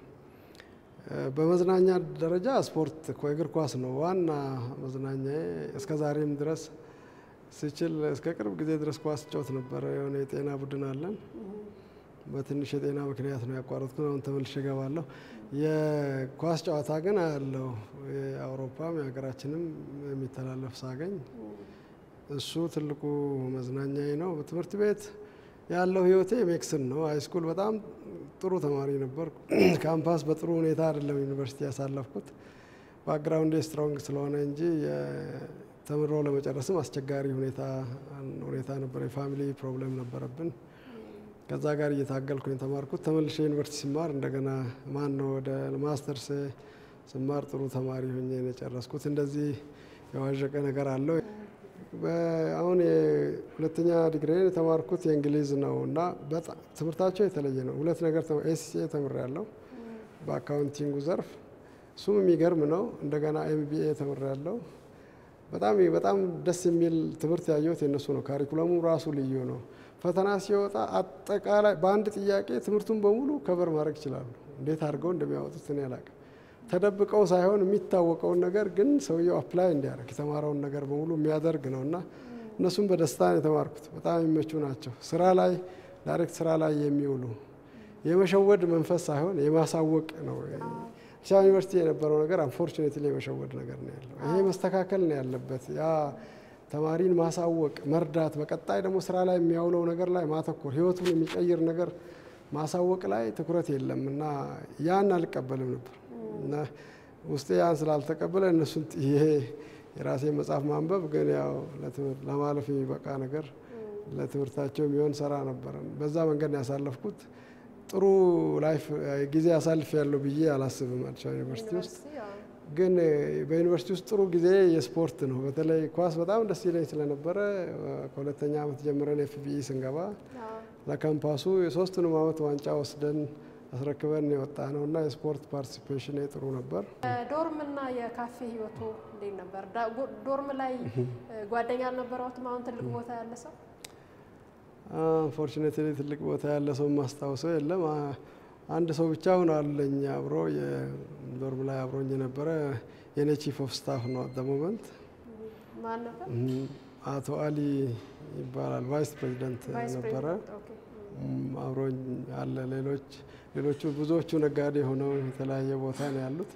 በመዝናኛ ደረጃ ስፖርት እግር ኳስ ነው ዋና መዝናኛዬ። እስከ ዛሬም ድረስ ስችል እስከ ቅርብ ጊዜ ድረስ ኳስ ጫወት ነበረ። የሆነ የጤና ቡድን አለን። በትንሽ የጤና ምክንያት ነው ያቋረጥኩት። አሁን ተመልሼ እገባለሁ። የኳስ ጨዋታ ግን አያለው የአውሮፓም የሀገራችንም የሚተላለፍ ሳገኝ እሱ ትልቁ መዝናኛዬ ነው። በትምህርት ቤት ያለው ህይወቴ ሜክስን ነው። ሃይስኩል በጣም ጥሩ ተማሪ ነበር። ካምፓስ በጥሩ ሁኔታ አይደለም ዩኒቨርሲቲ ያሳለፍኩት ባክግራውንዴ ስትሮንግ ስለሆነ እንጂ ተምሮ ለመጨረስም አስቸጋሪ ሁኔታ ሁኔታ ነበር። የፋሚሊ ፕሮብሌም ነበረብን። ከዛ ጋር እየታገልኩ የተማርኩት ተመልሼ ዩኒቨርሲቲ ስማር እንደገና ማን ነው ወደ ማስተርስ ስማር ጥሩ ተማሪ ሆኜ ነው የጨረስኩት። እንደዚህ የዋዠቀ ነገር አለው። አሁን የሁለተኛ ዲግሪን የተማርኩት የእንግሊዝ ነው እና በጣም ትምህርታቸው የተለየ ነው። ሁለት ነገር ኤሲሲኤ ተምሬያለሁ በአካውንቲንጉ ዘርፍ፣ እሱም የሚገርም ነው። እንደገና ኤምቢኤ ተምሬያለሁ። በጣም በጣም ደስ የሚል ትምህርት ያየሁት የነሱ ነው። ካሪኩለሙ ራሱ ልዩ ነው። ፈተና ሲወጣ አጠቃላይ በአንድ ጥያቄ ትምህርቱን በሙሉ ከበር ማድረግ ይችላሉ። እንዴት አድርገው እንደሚያወጡት እኔ አላውቅም። ተደብቀው ሳይሆን የሚታወቀውን ነገር ግን ሰውየው አፕላይ እንዲያደርግ የተማረውን ነገር በሙሉ የሚያደርግ ነው እና እነሱም በደስታ ነው የተማርኩት። በጣም የሚመቹ ናቸው። ስራ ላይ ዳይሬክት ስራ ላይ የሚውሉ የመሸወድ መንፈስ ሳይሆን የማሳወቅ ነው። አዲስ አበባ ዩኒቨርሲቲ የነበረው ነገር አንፎርቹኔትሊ የመሸወድ ነገር ነው ያለው። ይሄ መስተካከል ነው ያለበት። ያ ተማሪን ማሳወቅ፣ መርዳት፣ በቀጣይ ደግሞ ስራ ላይ የሚያውለው ነገር ላይ ማተኮር፣ ህይወቱን የሚቀይር ነገር ማሳወቅ ላይ ትኩረት የለም እና ያን አልቀበልም ነበር እና ውስጤ ያን ስላልተቀበለ እነሱን ይሄ የራሴ መጽሐፍ ማንበብ ግን ያው ለማለፍ የሚበቃ ነገር ለትምህርታቸው የሚሆን ሰራ ነበረ። በዛ መንገድ ነው ያሳለፍኩት። ጥሩ ላይፍ ጊዜ አሳልፍ ያለው ብዬ አላስብም። አዲስ አበባ ዩኒቨርሲቲ ውስጥ ግን በዩኒቨርሲቲ ውስጥ ጥሩ ጊዜ የስፖርት ነው። በተለይ ኳስ በጣም ደስ ይለኝ ስለነበረ ከሁለተኛ ዓመት ጀምረን ኤፍቢኢ ስንገባ ለካምፓሱ የሶስቱንም ዓመት ዋንጫ ወስደን አስረክበን የወጣ ነው እና የስፖርት ፓርቲሲፔሽን ጥሩ ነበር። ዶርምና የካፌ ህይወቱ እንዴት ነበር? ዶርም ላይ ጓደኛ አልነበረውትም? አሁን ትልቅ ቦታ ያለ ሰው አንፎርቹኔትሊ ትልቅ ቦታ ያለ ሰው ማስታውሰው የለም። አንድ ሰው ብቻ አሁን አለኝ አብሮ የዶርም ላይ አብሮኝ የነበረ የኔ ቺፍ ኦፍ ስታፍ ነው አት ሞመንት ማን ነበር? አቶ አሊ ይባላል። ቫይስ ፕሬዚደንት ነበረ። አብሮኝ አለ። ሌሎች ሌሎቹ ብዙዎቹ ነጋዴ ሆነው የተለያየ ቦታ ነው ያሉት።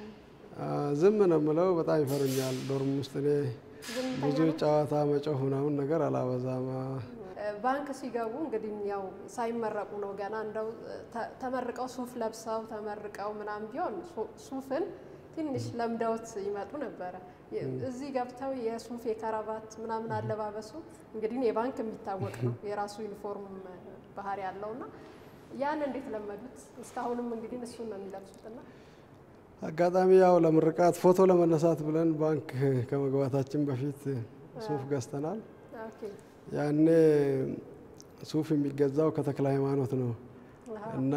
ዝም ነው የምለው። በጣም ይፈሩኛል ዶርም ውስጥ እኔ ብዙ ጨዋታ መጮህ ምናምን ነገር አላበዛም። ባንክ ሲገቡ እንግዲህ ያው ሳይመረቁ ነው ገና እንደው ተመርቀው ሱፍ ለብሰው ተመርቀው ምናምን ቢሆን ሱፍን ትንሽ ለምደውት ይመጡ ነበረ። እዚህ ገብተው የሱፍ የከረባት ምናምን አለባበሱ እንግዲህ የባንክ የሚታወቅ ነው የራሱ ዩኒፎርም ባህሪ ያለውና ያን እንዴት ለመዱት? እስካሁንም እንግዲህ እሱን ነው የሚለብሱትና አጋጣሚ ያው ለምርቃት ፎቶ ለመነሳት ብለን ባንክ ከመግባታችን በፊት ሱፍ ገዝተናል። ያኔ ሱፍ የሚገዛው ከተክለ ሃይማኖት ነው እና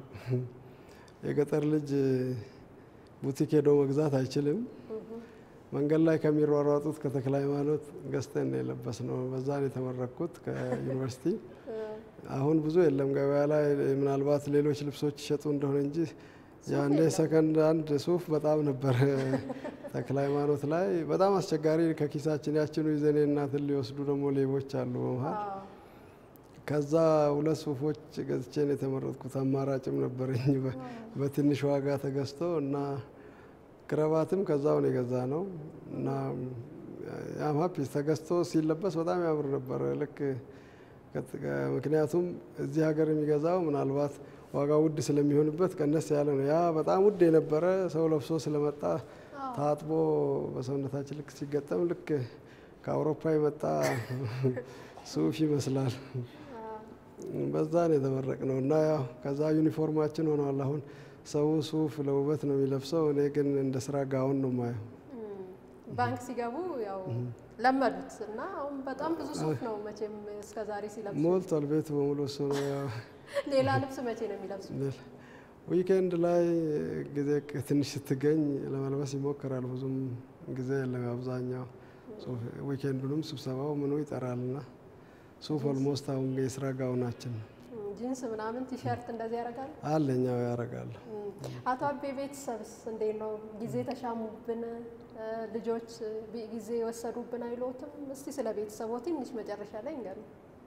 የገጠር ልጅ ቡቲክ ሄዶ መግዛት አይችልም። መንገድ ላይ ከሚሯሯጡት ከተክለ ሃይማኖት ገዝተን ነው የለበስ ነው። በዛ ነው የተመረቅኩት ከዩኒቨርሲቲ። አሁን ብዙ የለም ገበያ ላይ ምናልባት ሌሎች ልብሶች ይሸጡ እንደሆነ እንጂ ያኔ ሰከንድ አንድ ሱፍ በጣም ነበር ተክለ ሃይማኖት ላይ በጣም አስቸጋሪ። ከኪሳችን ያችኑ ይዘኔ እናትን ሊወስዱ ደግሞ ሌቦች አሉ በመሀል። ከዛ ሁለት ሱፎች ገዝቼ ነው የተመረጥኩት። አማራጭም ነበረኝ በትንሽ ዋጋ ተገዝቶ እና ክረባትም ከዛው ነው የገዛ ነው እና ያም ሀፒ ተገዝቶ ሲለበስ በጣም ያምር ነበር። ልክ ምክንያቱም እዚህ ሀገር የሚገዛው ምናልባት ዋጋ ውድ ስለሚሆንበት ቀነስ ያለ ነው። ያ በጣም ውድ የነበረ ሰው ለብሶ ስለመጣ ታጥቦ በሰውነታችን ልክ ሲገጠም ልክ ከአውሮፓ የመጣ ሱፍ ይመስላል። በዛ ነው የተመረቅ ነው እና ያው ከዛ ዩኒፎርማችን ሆኗል። አሁን ሰው ሱፍ ለውበት ነው የሚለብሰው፣ እኔ ግን እንደ ስራ ጋውን ነው ማየው። ባንክ ሲገቡ ያው ለመዱት እና አሁን በጣም ብዙ ሱፍ ነው መቼም እስከዛሬ ሲለብሱ ሞልቷል ቤቱ በሙሉ እሱ ነው። ሌላ ልብስ መቼ ነው የሚለብሱት? ዊኬንድ ላይ ጊዜ ትንሽ ስትገኝ ለመልበስ ይሞክራል። ብዙም ጊዜ የለም። አብዛኛው ዊኬንዱንም ስብሰባው ምኑ ይጠራልና ሱፍ ኦልሞስት አሁን የስራ ጋውናችን ነው። ጂንስ ምናምን ቲሸርት እንደዚህ ያደርጋል አለኛው ያደርጋል። አቶ አቤ ቤተሰብስ እንዴት ነው? ጊዜ ተሻሙብን ልጆች ጊዜ የወሰዱብን አይሎትም? እስቲ ስለ ቤተሰቦ ትንሽ መጨረሻ ላይ እንገሩ።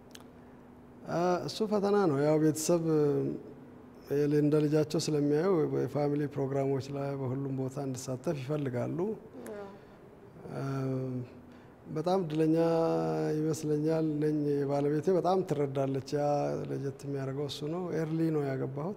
እሱ ፈተና ነው። ያው ቤተሰብ እንደ ልጃቸው ስለሚያዩ የፋሚሊ ፕሮግራሞች ላይ በሁሉም ቦታ እንድሳተፍ ይፈልጋሉ። በጣም እድለኛ ይመስለኛል ነኝ። ባለቤቴ በጣም ትረዳለች። ያ ለየት የሚያደርገው እሱ ነው። ኤርሊ ነው ያገባሁት።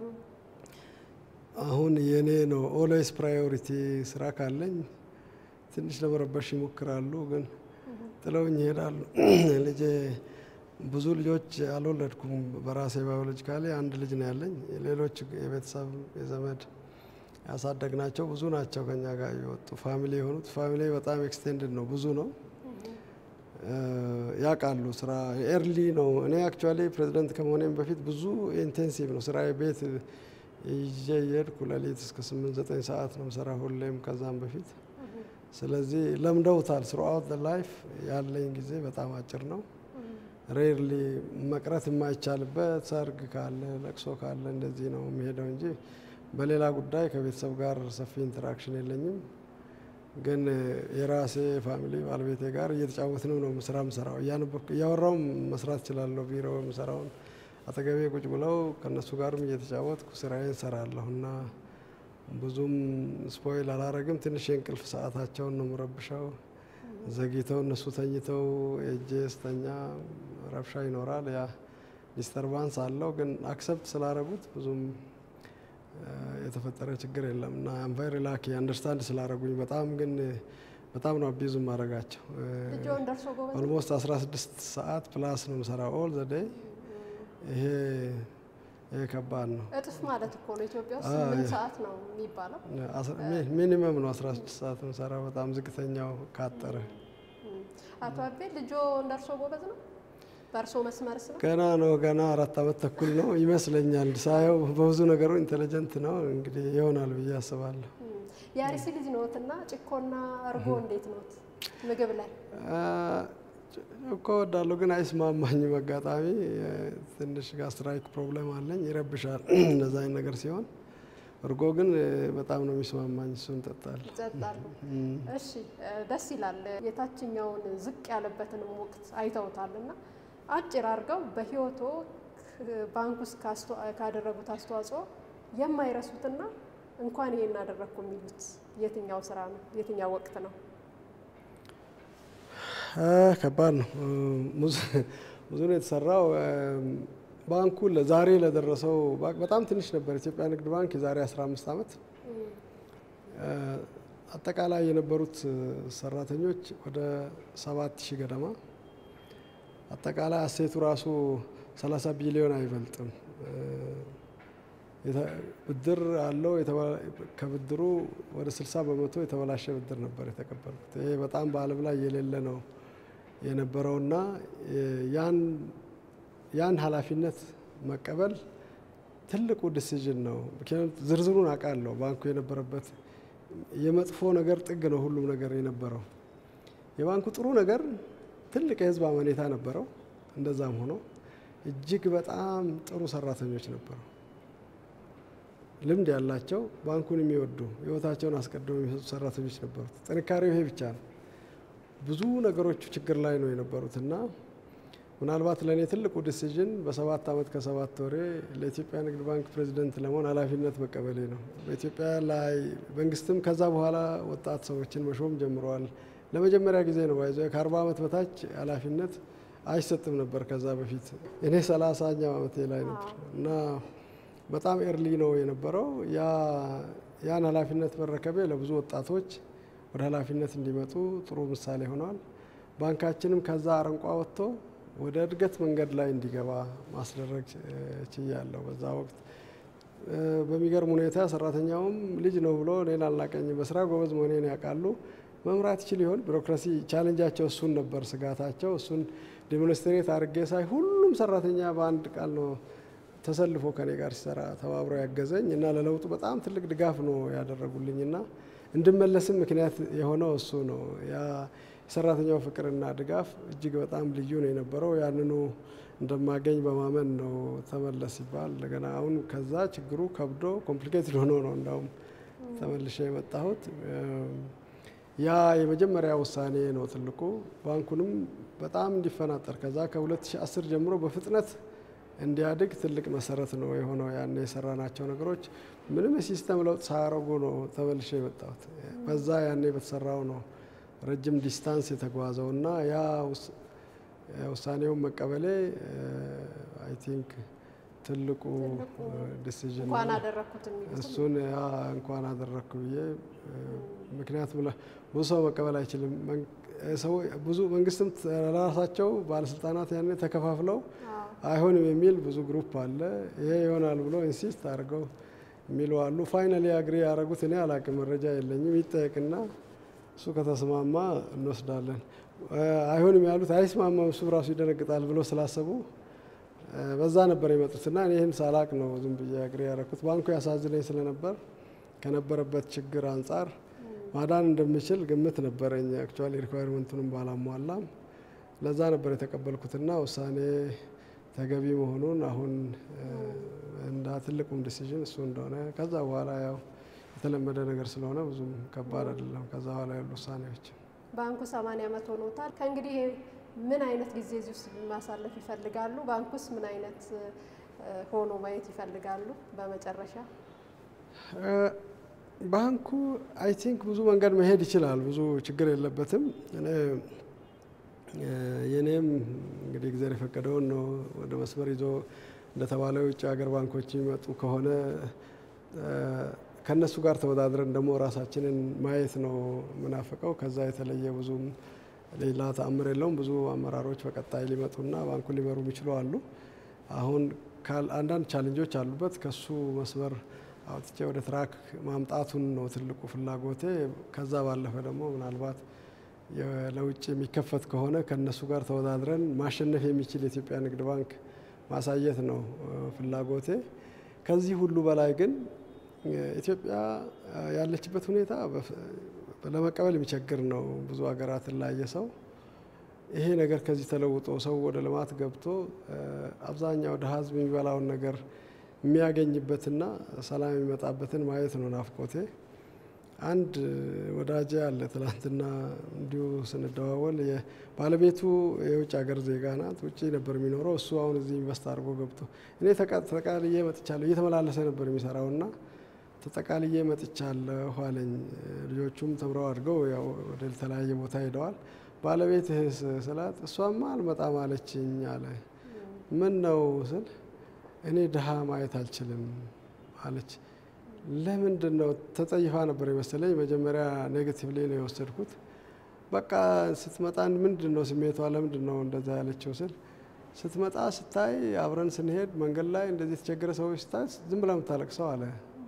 አሁን የኔ ነው ኦልዌይስ ፕራዮሪቲ። ስራ ካለኝ ትንሽ ለመረበሽ ይሞክራሉ፣ ግን ጥለውኝ ይሄዳሉ። ልጄ ብዙ ልጆች አልወለድኩም። በራሴ ባዮሎጂካሊ አንድ ልጅ ነው ያለኝ። ሌሎች የቤተሰብ የዘመድ ያሳደግናቸው ብዙ ናቸው ከኛ ጋር የወጡ ፋሚሊ የሆኑት። ፋሚሊ በጣም ኤክስቴንድድ ነው፣ ብዙ ነው። ያውቃሉ ስራ ኤርሊ ነው። እኔ አክቹዋሊ ፕሬዚደንት ከመሆኔም በፊት ብዙ ኢንቴንሲቭ ነው ስራ ቤት ይዤ እየሄድኩ ሌሊት እስከ ስምንት ዘጠኝ ሰዓት ነው ስራ ሁሌም ከዛም በፊት ስለዚህ ለምደውታል። ስሩአውት ላይፍ ያለኝ ጊዜ በጣም አጭር ነው። ሬርሊ መቅረት የማይቻልበት ሰርግ ካለ ለቅሶ ካለ እንደዚህ ነው የሚሄደው እንጂ በሌላ ጉዳይ ከቤተሰብ ጋር ሰፊ ኢንተራክሽን የለኝም። ግን የራሴ ፋሚሊ ባለቤቴ ጋር እየተጫወትን ነው ስራ ምሰራው። እያወራው መስራት እችላለሁ። ቢሮ ምሰራውን አጠገቤ ቁጭ ብለው ከእነሱ ጋርም እየተጫወትኩ ስራዬን ሰራለሁ እና ብዙም ስፖይል አላረግም። ትንሽ የእንቅልፍ ሰዓታቸውን ነው ምረብሸው። ዘግይተው እነሱ ተኝተው የእጄ ስተኛ ረብሻ ይኖራል። ያ ዲስተርባንስ አለው። ግን አክሰፕት ስላረጉት ብዙም የተፈጠረ ችግር የለም እና አም ቬሪ ላኪ አንደርስታንድ ስላረጉኝ በጣም ግን በጣም ነው አቢዙ ማድረጋቸው። ልጆን ደርሶ ጎበዝ ኦልሞስት 16 ሰዓት ፕላስ ነው የምሰራው ኦል ዘ ዴይ። ይሄ ይሄ ከባድ ነው። እጥፍ ማለት እኮ ነው። ኢትዮጵያ ውስጥ ስምንት ሰዓት ነው የሚባለው። ሚኒመም ነው 16 ሰዓት የምሰራው በጣም ዝቅተኛው ካጠረ። አቶ አቤ ልጆ እንደርሶ ጎበዝ ነው። በእርሶ መስመርስ ነው? ገና ነው ገና አራት አመት ተኩል ነው ይመስለኛል። ሳየው በብዙ ነገሩ ኢንቴሊጀንት ነው። እንግዲህ ይሆናል ብዬ አስባለሁ። የአርሲ ልጅ ነዎትና ጭኮና እርጎ እንዴት ነዎት ምግብ ላይ? እኮ ወዳለሁ ግን አይስማማኝም። አጋጣሚ ትንሽ ጋስትራይክ ፕሮብሌም አለኝ፣ ይረብሻል እንደዛ አይነት ነገር ሲሆን። እርጎ ግን በጣም ነው የሚስማማኝ፣ እሱን እጠጣለሁ። ይጠጣሉ። እሺ ደስ ይላል። የታችኛውን ዝቅ ያለበትንም ወቅት አይተውታልና አጭር አድርገው በህይወቶ ባንክ ውስጥ ካደረጉት አስተዋጽኦ የማይረሱትና እንኳን ይሄን አደረግኩ የሚሉት የትኛው ስራ ነው? የትኛው ወቅት ነው? ከባድ ነው። ብዙ ነው የተሰራው። ባንኩ ዛሬ ለደረሰው በጣም ትንሽ ነበር። ኢትዮጵያ ንግድ ባንክ የዛሬ 15 ዓመት አጠቃላይ የነበሩት ሰራተኞች ወደ ሰባት ሺህ ገደማ አጠቃላይ አሴቱ ራሱ 30 ቢሊዮን አይበልጥም። ብድር አለው። ከብድሩ ወደ 60 በመቶ የተበላሸ ብድር ነበር የተቀበልኩት። ይሄ በጣም በዓለም ላይ የሌለ ነው የነበረውና ያን ኃላፊነት መቀበል ትልቁ ዲሲዥን ነው። ምክንያቱም ዝርዝሩን አውቃለሁ። ባንኩ የነበረበት የመጥፎ ነገር ጥግ ነው ሁሉም ነገር የነበረው። የባንኩ ጥሩ ነገር ትልቅ የህዝብ አመኔታ ነበረው። እንደዛም ሆኖ እጅግ በጣም ጥሩ ሰራተኞች ነበሩ፣ ልምድ ያላቸው ባንኩን የሚወዱ ህይወታቸውን አስቀድመው የሚሰጡ ሰራተኞች ነበሩት። ጥንካሬው ይሄ ብቻ ነው። ብዙ ነገሮቹ ችግር ላይ ነው የነበሩት እና ምናልባት ለእኔ ትልቁ ዲሲዥን በሰባት ዓመት ከሰባት ወሬ ለኢትዮጵያ ንግድ ባንክ ፕሬዚደንት ለመሆን ኃላፊነት መቀበሌ ነው። በኢትዮጵያ ላይ መንግስትም ከዛ በኋላ ወጣት ሰዎችን መሾም ጀምረዋል። ለመጀመሪያ ጊዜ ነው ባይዘ ከአርባ ዓመት በታች ኃላፊነት አይሰጥም ነበር ከዛ በፊት። እኔ ሰላሳኛው ዓመቴ ላይ ነበር እና በጣም ኤርሊ ነው የነበረው። ያን ኃላፊነት መረከቤ ለብዙ ወጣቶች ወደ ኃላፊነት እንዲመጡ ጥሩ ምሳሌ ሆኗል። ባንካችንም ከዛ አረንቋ ወጥቶ ወደ እድገት መንገድ ላይ እንዲገባ ማስደረግ ችያለሁ። በዛ ወቅት በሚገርም ሁኔታ ሰራተኛውም ልጅ ነው ብሎ እኔን አልናቀኝም። በስራ ጎበዝ መሆኔን ያውቃሉ። መምራት ይችል ይሆን? ቢሮክራሲ ቻሌንጃቸው እሱን ነበር፣ ስጋታቸው እሱን ዴሞንስትሬት አድርጌ ሳይ ሁሉም ሰራተኛ በአንድ ቃል ነው ተሰልፎ ከኔ ጋር ሲሰራ ተባብሮ ያገዘኝ እና ለለውጡ በጣም ትልቅ ድጋፍ ነው ያደረጉልኝ እና እንድመለስም ምክንያት የሆነው እሱ ነው። ያ የሰራተኛው ፍቅርና ድጋፍ እጅግ በጣም ልዩ ነው የነበረው። ያንኑ እንደማገኝ በማመን ነው ተመለስ ሲባል እንደገና አሁን ከዛ ችግሩ ከብዶ ኮምፕሊኬትድ ሆኖ ነው እንዳውም ተመልሼ የመጣሁት። ያ የመጀመሪያ ውሳኔ ነው ትልቁ። ባንኩንም በጣም እንዲፈናጠር ከዛ ከ2010 ጀምሮ በፍጥነት እንዲያድግ ትልቅ መሰረት ነው የሆነው። ያን የሰራናቸው ነገሮች ምንም የሲስተም ለውጥ ሳያደርጉ ነው ተመልሼ የመጣሁት። በዛ ያኔ በተሰራው ነው ረጅም ዲስታንስ የተጓዘው እና ያ ውሳኔውን መቀበሌ አይ ቲንክ ትልቁ ዲሲዥን እንኳን አደረግኩት የሚሉት እሱን ያ እንኳን አደረግኩ ብዬ ምክንያቱም ብዙ ሰው መቀበል አይችልም። ብዙ መንግስትም ለራሳቸው ባለስልጣናት ያኔ ተከፋፍለው አይሆንም የሚል ብዙ ግሩፕ አለ። ይሄ ይሆናል ብሎ ኢንሲስት አድርገው የሚሉ አሉ። ፋይናሊ አግሪ ያደረጉት እኔ አላቅም፣ መረጃ የለኝም። ይጠየቅና እሱ ከተስማማ እንወስዳለን። አይሆንም ያሉት አይስማማም፣ እሱ ራሱ ይደነግጣል ብሎ ስላሰቡ በዛ ነበር የመጡትና እኔ ይህን ሳላቅ ነው ዝም ብዬ አግሪ ያደረኩት። ባንኩ ያሳዝነኝ ስለነበር ከነበረበት ችግር አንጻር ማዳን እንደምችል ግምት ነበረኝ። አክቹዋሊ ሪኳይርመንቱንም ባላሟላም ለዛ ነበር የተቀበልኩትና ውሳኔ ተገቢ መሆኑን አሁን እንዳ ትልቁም ዲሲዥን እሱ እንደሆነ ከዛ በኋላ ያው የተለመደ ነገር ስለሆነ ብዙም ከባድ አይደለም። ከዛ በኋላ ያሉ ውሳኔዎች ባንኩ 80 ዓመት ሆኖታል። ከእንግዲህ ምን አይነት ጊዜ እዚህ ውስጥ ማሳለፍ ይፈልጋሉ? ባንኩስ ምን አይነት ሆኖ ማየት ይፈልጋሉ? በመጨረሻ ባንኩ አይ ቲንክ ብዙ መንገድ መሄድ ይችላል። ብዙ ችግር የለበትም። የኔም እንግዲህ እግዚአብሔር የፈቀደውን ነው ወደ መስመር ይዞ እንደተባለው የውጭ ሀገር ባንኮች የሚመጡ ከሆነ ከእነሱ ጋር ተወዳድረን ደግሞ ራሳችንን ማየት ነው የምናፍቀው። ከዛ የተለየ ብዙም ሌላ ተአምር የለውም። ብዙ አመራሮች በቀጣይ ሊመጡና ባንኩን ሊመሩ የሚችሉ አሉ። አሁን አንዳንድ ቻሌንጆች አሉበት። ከሱ መስመር አውጥቼ ወደ ትራክ ማምጣቱን ነው ትልቁ ፍላጎቴ። ከዛ ባለፈ ደግሞ ምናልባት ለውጭ የሚከፈት ከሆነ ከእነሱ ጋር ተወዳድረን ማሸነፍ የሚችል የኢትዮጵያ ንግድ ባንክ ማሳየት ነው ፍላጎቴ። ከዚህ ሁሉ በላይ ግን ኢትዮጵያ ያለችበት ሁኔታ ለመቀበል የሚቸግር ነው። ብዙ ሀገራትን ላየ ሰው ይሄ ነገር ከዚህ ተለውጦ ሰው ወደ ልማት ገብቶ አብዛኛው ድሀ ሕዝብ የሚበላውን ነገር የሚያገኝበትና ሰላም የሚመጣበትን ማየት ነው ናፍቆቴ። አንድ ወዳጄ አለ። ትላንትና እንዲሁ ስንደዋወል ባለቤቱ የውጭ ሀገር ዜጋ ናት። ውጭ ነበር የሚኖረው እሱ አሁን እዚህ ኢንቨስት አድርጎ ገብቶ እኔ ተጠቃልዬ መጥቻለሁ። እየተመላለሰ ነበር የሚሰራውና ተጠቃልዬ መጥቻለሁ አለኝ። ልጆቹም ተምረው አድገው ያው ወደ ተለያየ ቦታ ሄደዋል። ባለቤትህስ ስላት እሷማ አልመጣም አለችኝ አለ። ምን ነው ስል እኔ ድሀ ማየት አልችልም አለች። ለምንድን ነው ተጸይፋ ነበር የመሰለኝ። መጀመሪያ ኔጌቲቭሊ ነው የወሰድኩት። በቃ ስትመጣ ምንድን ነው ስሜቷ ለምንድን ነው እንደዛ ያለችው ስል ስትመጣ ስታይ አብረን ስንሄድ መንገድ ላይ እንደዚህ የተቸገረ ሰዎች ስታይ ዝም ብላ የምታለቅሰው አለ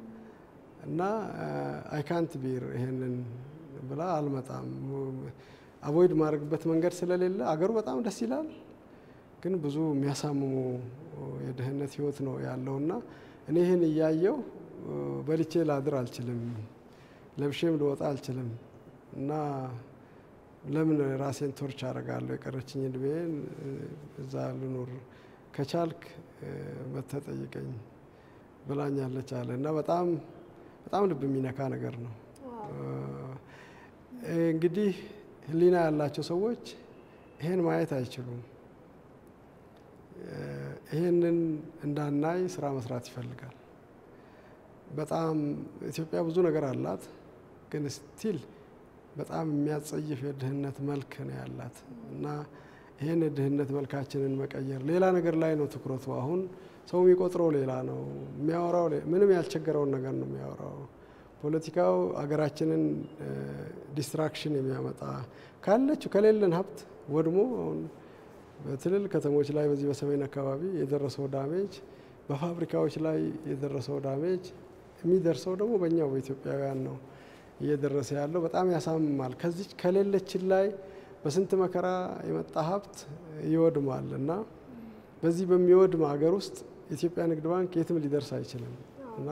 እና አይካንት ቢር ይሄንን ብላ አልመጣም። አቮይድ ማድረግበት መንገድ ስለሌለ አገሩ በጣም ደስ ይላል፣ ግን ብዙ የሚያሳምሙ የድህነት ህይወት ነው ያለውና እኔ ይህን እያየው በልቼ ላድር አልችልም፣ ለብሼም ልወጣ አልችልም እና ለምን ራሴን ቶርች አደርጋለሁ? የቀረችኝ እድሜን እዛ ልኑር፣ ከቻልክ መተህ ጠይቀኝ ብላኛለች አለ እና በጣም በጣም ልብ የሚነካ ነገር ነው። እንግዲህ ህሊና ያላቸው ሰዎች ይሄን ማየት አይችሉም። ይሄንን እንዳናይ ስራ መስራት ይፈልጋል። በጣም ኢትዮጵያ ብዙ ነገር አላት፣ ግን ስቲል በጣም የሚያጸይፍ የድህነት መልክ ነው ያላት እና ይህን የድህነት መልካችንን መቀየር ሌላ ነገር ላይ ነው ትኩረቱ። አሁን ሰው የሚቆጥረው ሌላ ነው የሚያወራው፣ ምንም ያልቸገረውን ነገር ነው የሚያወራው። ፖለቲካው አገራችንን ዲስትራክሽን የሚያመጣ ካለችው ከሌለን ሀብት ወድሞ አሁን በትልል ከተሞች ላይ በዚህ በሰሜን አካባቢ የደረሰው ዳሜጅ፣ በፋብሪካዎች ላይ የደረሰው ዳሜጅ የሚደርሰው ደግሞ በእኛው በኢትዮጵያውያን ነው እየደረሰ ያለው። በጣም ያሳምማል። ከዚች ከሌለችን ላይ በስንት መከራ የመጣ ሀብት ይወድማል እና በዚህ በሚወድም ሀገር ውስጥ ኢትዮጵያ ንግድ ባንክ የትም ሊደርስ አይችልም እና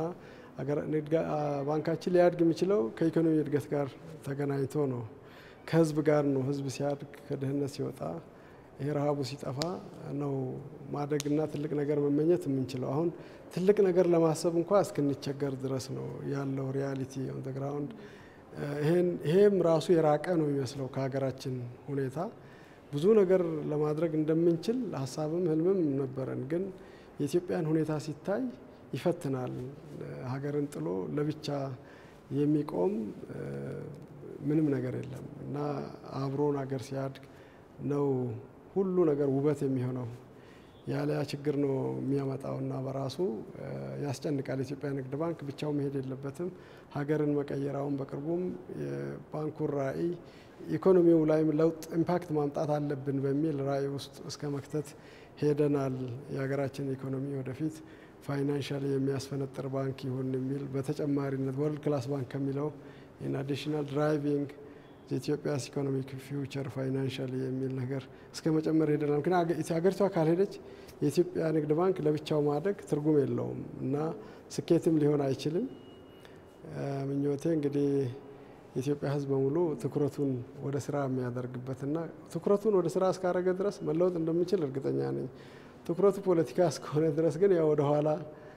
ባንካችን ሊያድግ የሚችለው ከኢኮኖሚ እድገት ጋር ተገናኝቶ ነው። ከህዝብ ጋር ነው። ህዝብ ሲያድግ፣ ከድህነት ሲወጣ፣ ይሄ ረሃቡ ሲጠፋ ነው ማደግና ትልቅ ነገር መመኘት የምንችለው። አሁን ትልቅ ነገር ለማሰብ እንኳ እስክንቸገር ድረስ ነው ያለው ሪያሊቲ ኦን ዘ ግራውንድ። ይሄም ራሱ የራቀ ነው የሚመስለው ከሀገራችን ሁኔታ። ብዙ ነገር ለማድረግ እንደምንችል ሀሳብም ህልምም ነበረን፣ ግን የኢትዮጵያን ሁኔታ ሲታይ ይፈትናል። ሀገርን ጥሎ ለብቻ የሚቆም ምንም ነገር የለም እና አብሮን ሀገር ሲያድግ ነው ሁሉ ነገር ውበት የሚሆነው። ያለያ ችግር ነው የሚያመጣውና በራሱ ያስጨንቃል። የኢትዮጵያ ንግድ ባንክ ብቻው መሄድ የለበትም። ሀገርን መቀየራውን በቅርቡም የባንኩን ራዕይ ኢኮኖሚው ላይም ለውጥ ኢምፓክት ማምጣት አለብን በሚል ራዕይ ውስጥ እስከ መክተት ሄደናል። የሀገራችን ኢኮኖሚ ወደፊት ፋይናንሻል የሚያስፈነጥር ባንክ ይሁን የሚል በተጨማሪነት ወርልድ ክላስ ባንክ ከሚለው ኢን አዲሽናል ድራይቪንግ የኢትዮጵያስ ኢኮኖሚክ ፊውቸር ፋይናንሻል የሚል ነገር እስከ መጨመር ሄደናል። ምክንያቱም ሀገሪቷ ካልሄደች የኢትዮጵያ ንግድ ባንክ ለብቻው ማደግ ትርጉም የለውም እና ስኬትም ሊሆን አይችልም። ምኞቴ እንግዲህ የኢትዮጵያ ሕዝብ በሙሉ ትኩረቱን ወደ ስራ የሚያደርግበትና ትኩረቱን ወደ ስራ እስካደረገ ድረስ መለወጥ እንደሚችል እርግጠኛ ነኝ። ትኩረቱ ፖለቲካ እስከሆነ ድረስ ግን ያው ወደኋላ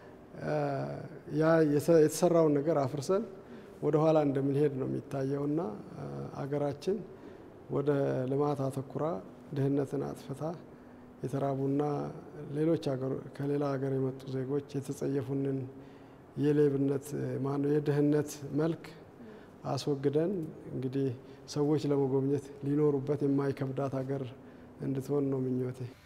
ያ የተሰራውን ነገር አፍርሰን ወደ ኋላ እንደምንሄድ ነው የሚታየውና አገራችን ወደ ልማት አተኩራ ድህነትን አጥፍታ የተራቡና ሌሎች ከሌላ ሀገር የመጡ ዜጎች የተጸየፉንን የሌብነት ማነው የድህነት መልክ አስወግደን እንግዲህ ሰዎች ለመጎብኘት ሊኖሩበት የማይከብዳት ሀገር እንድትሆን ነው ምኞቴ።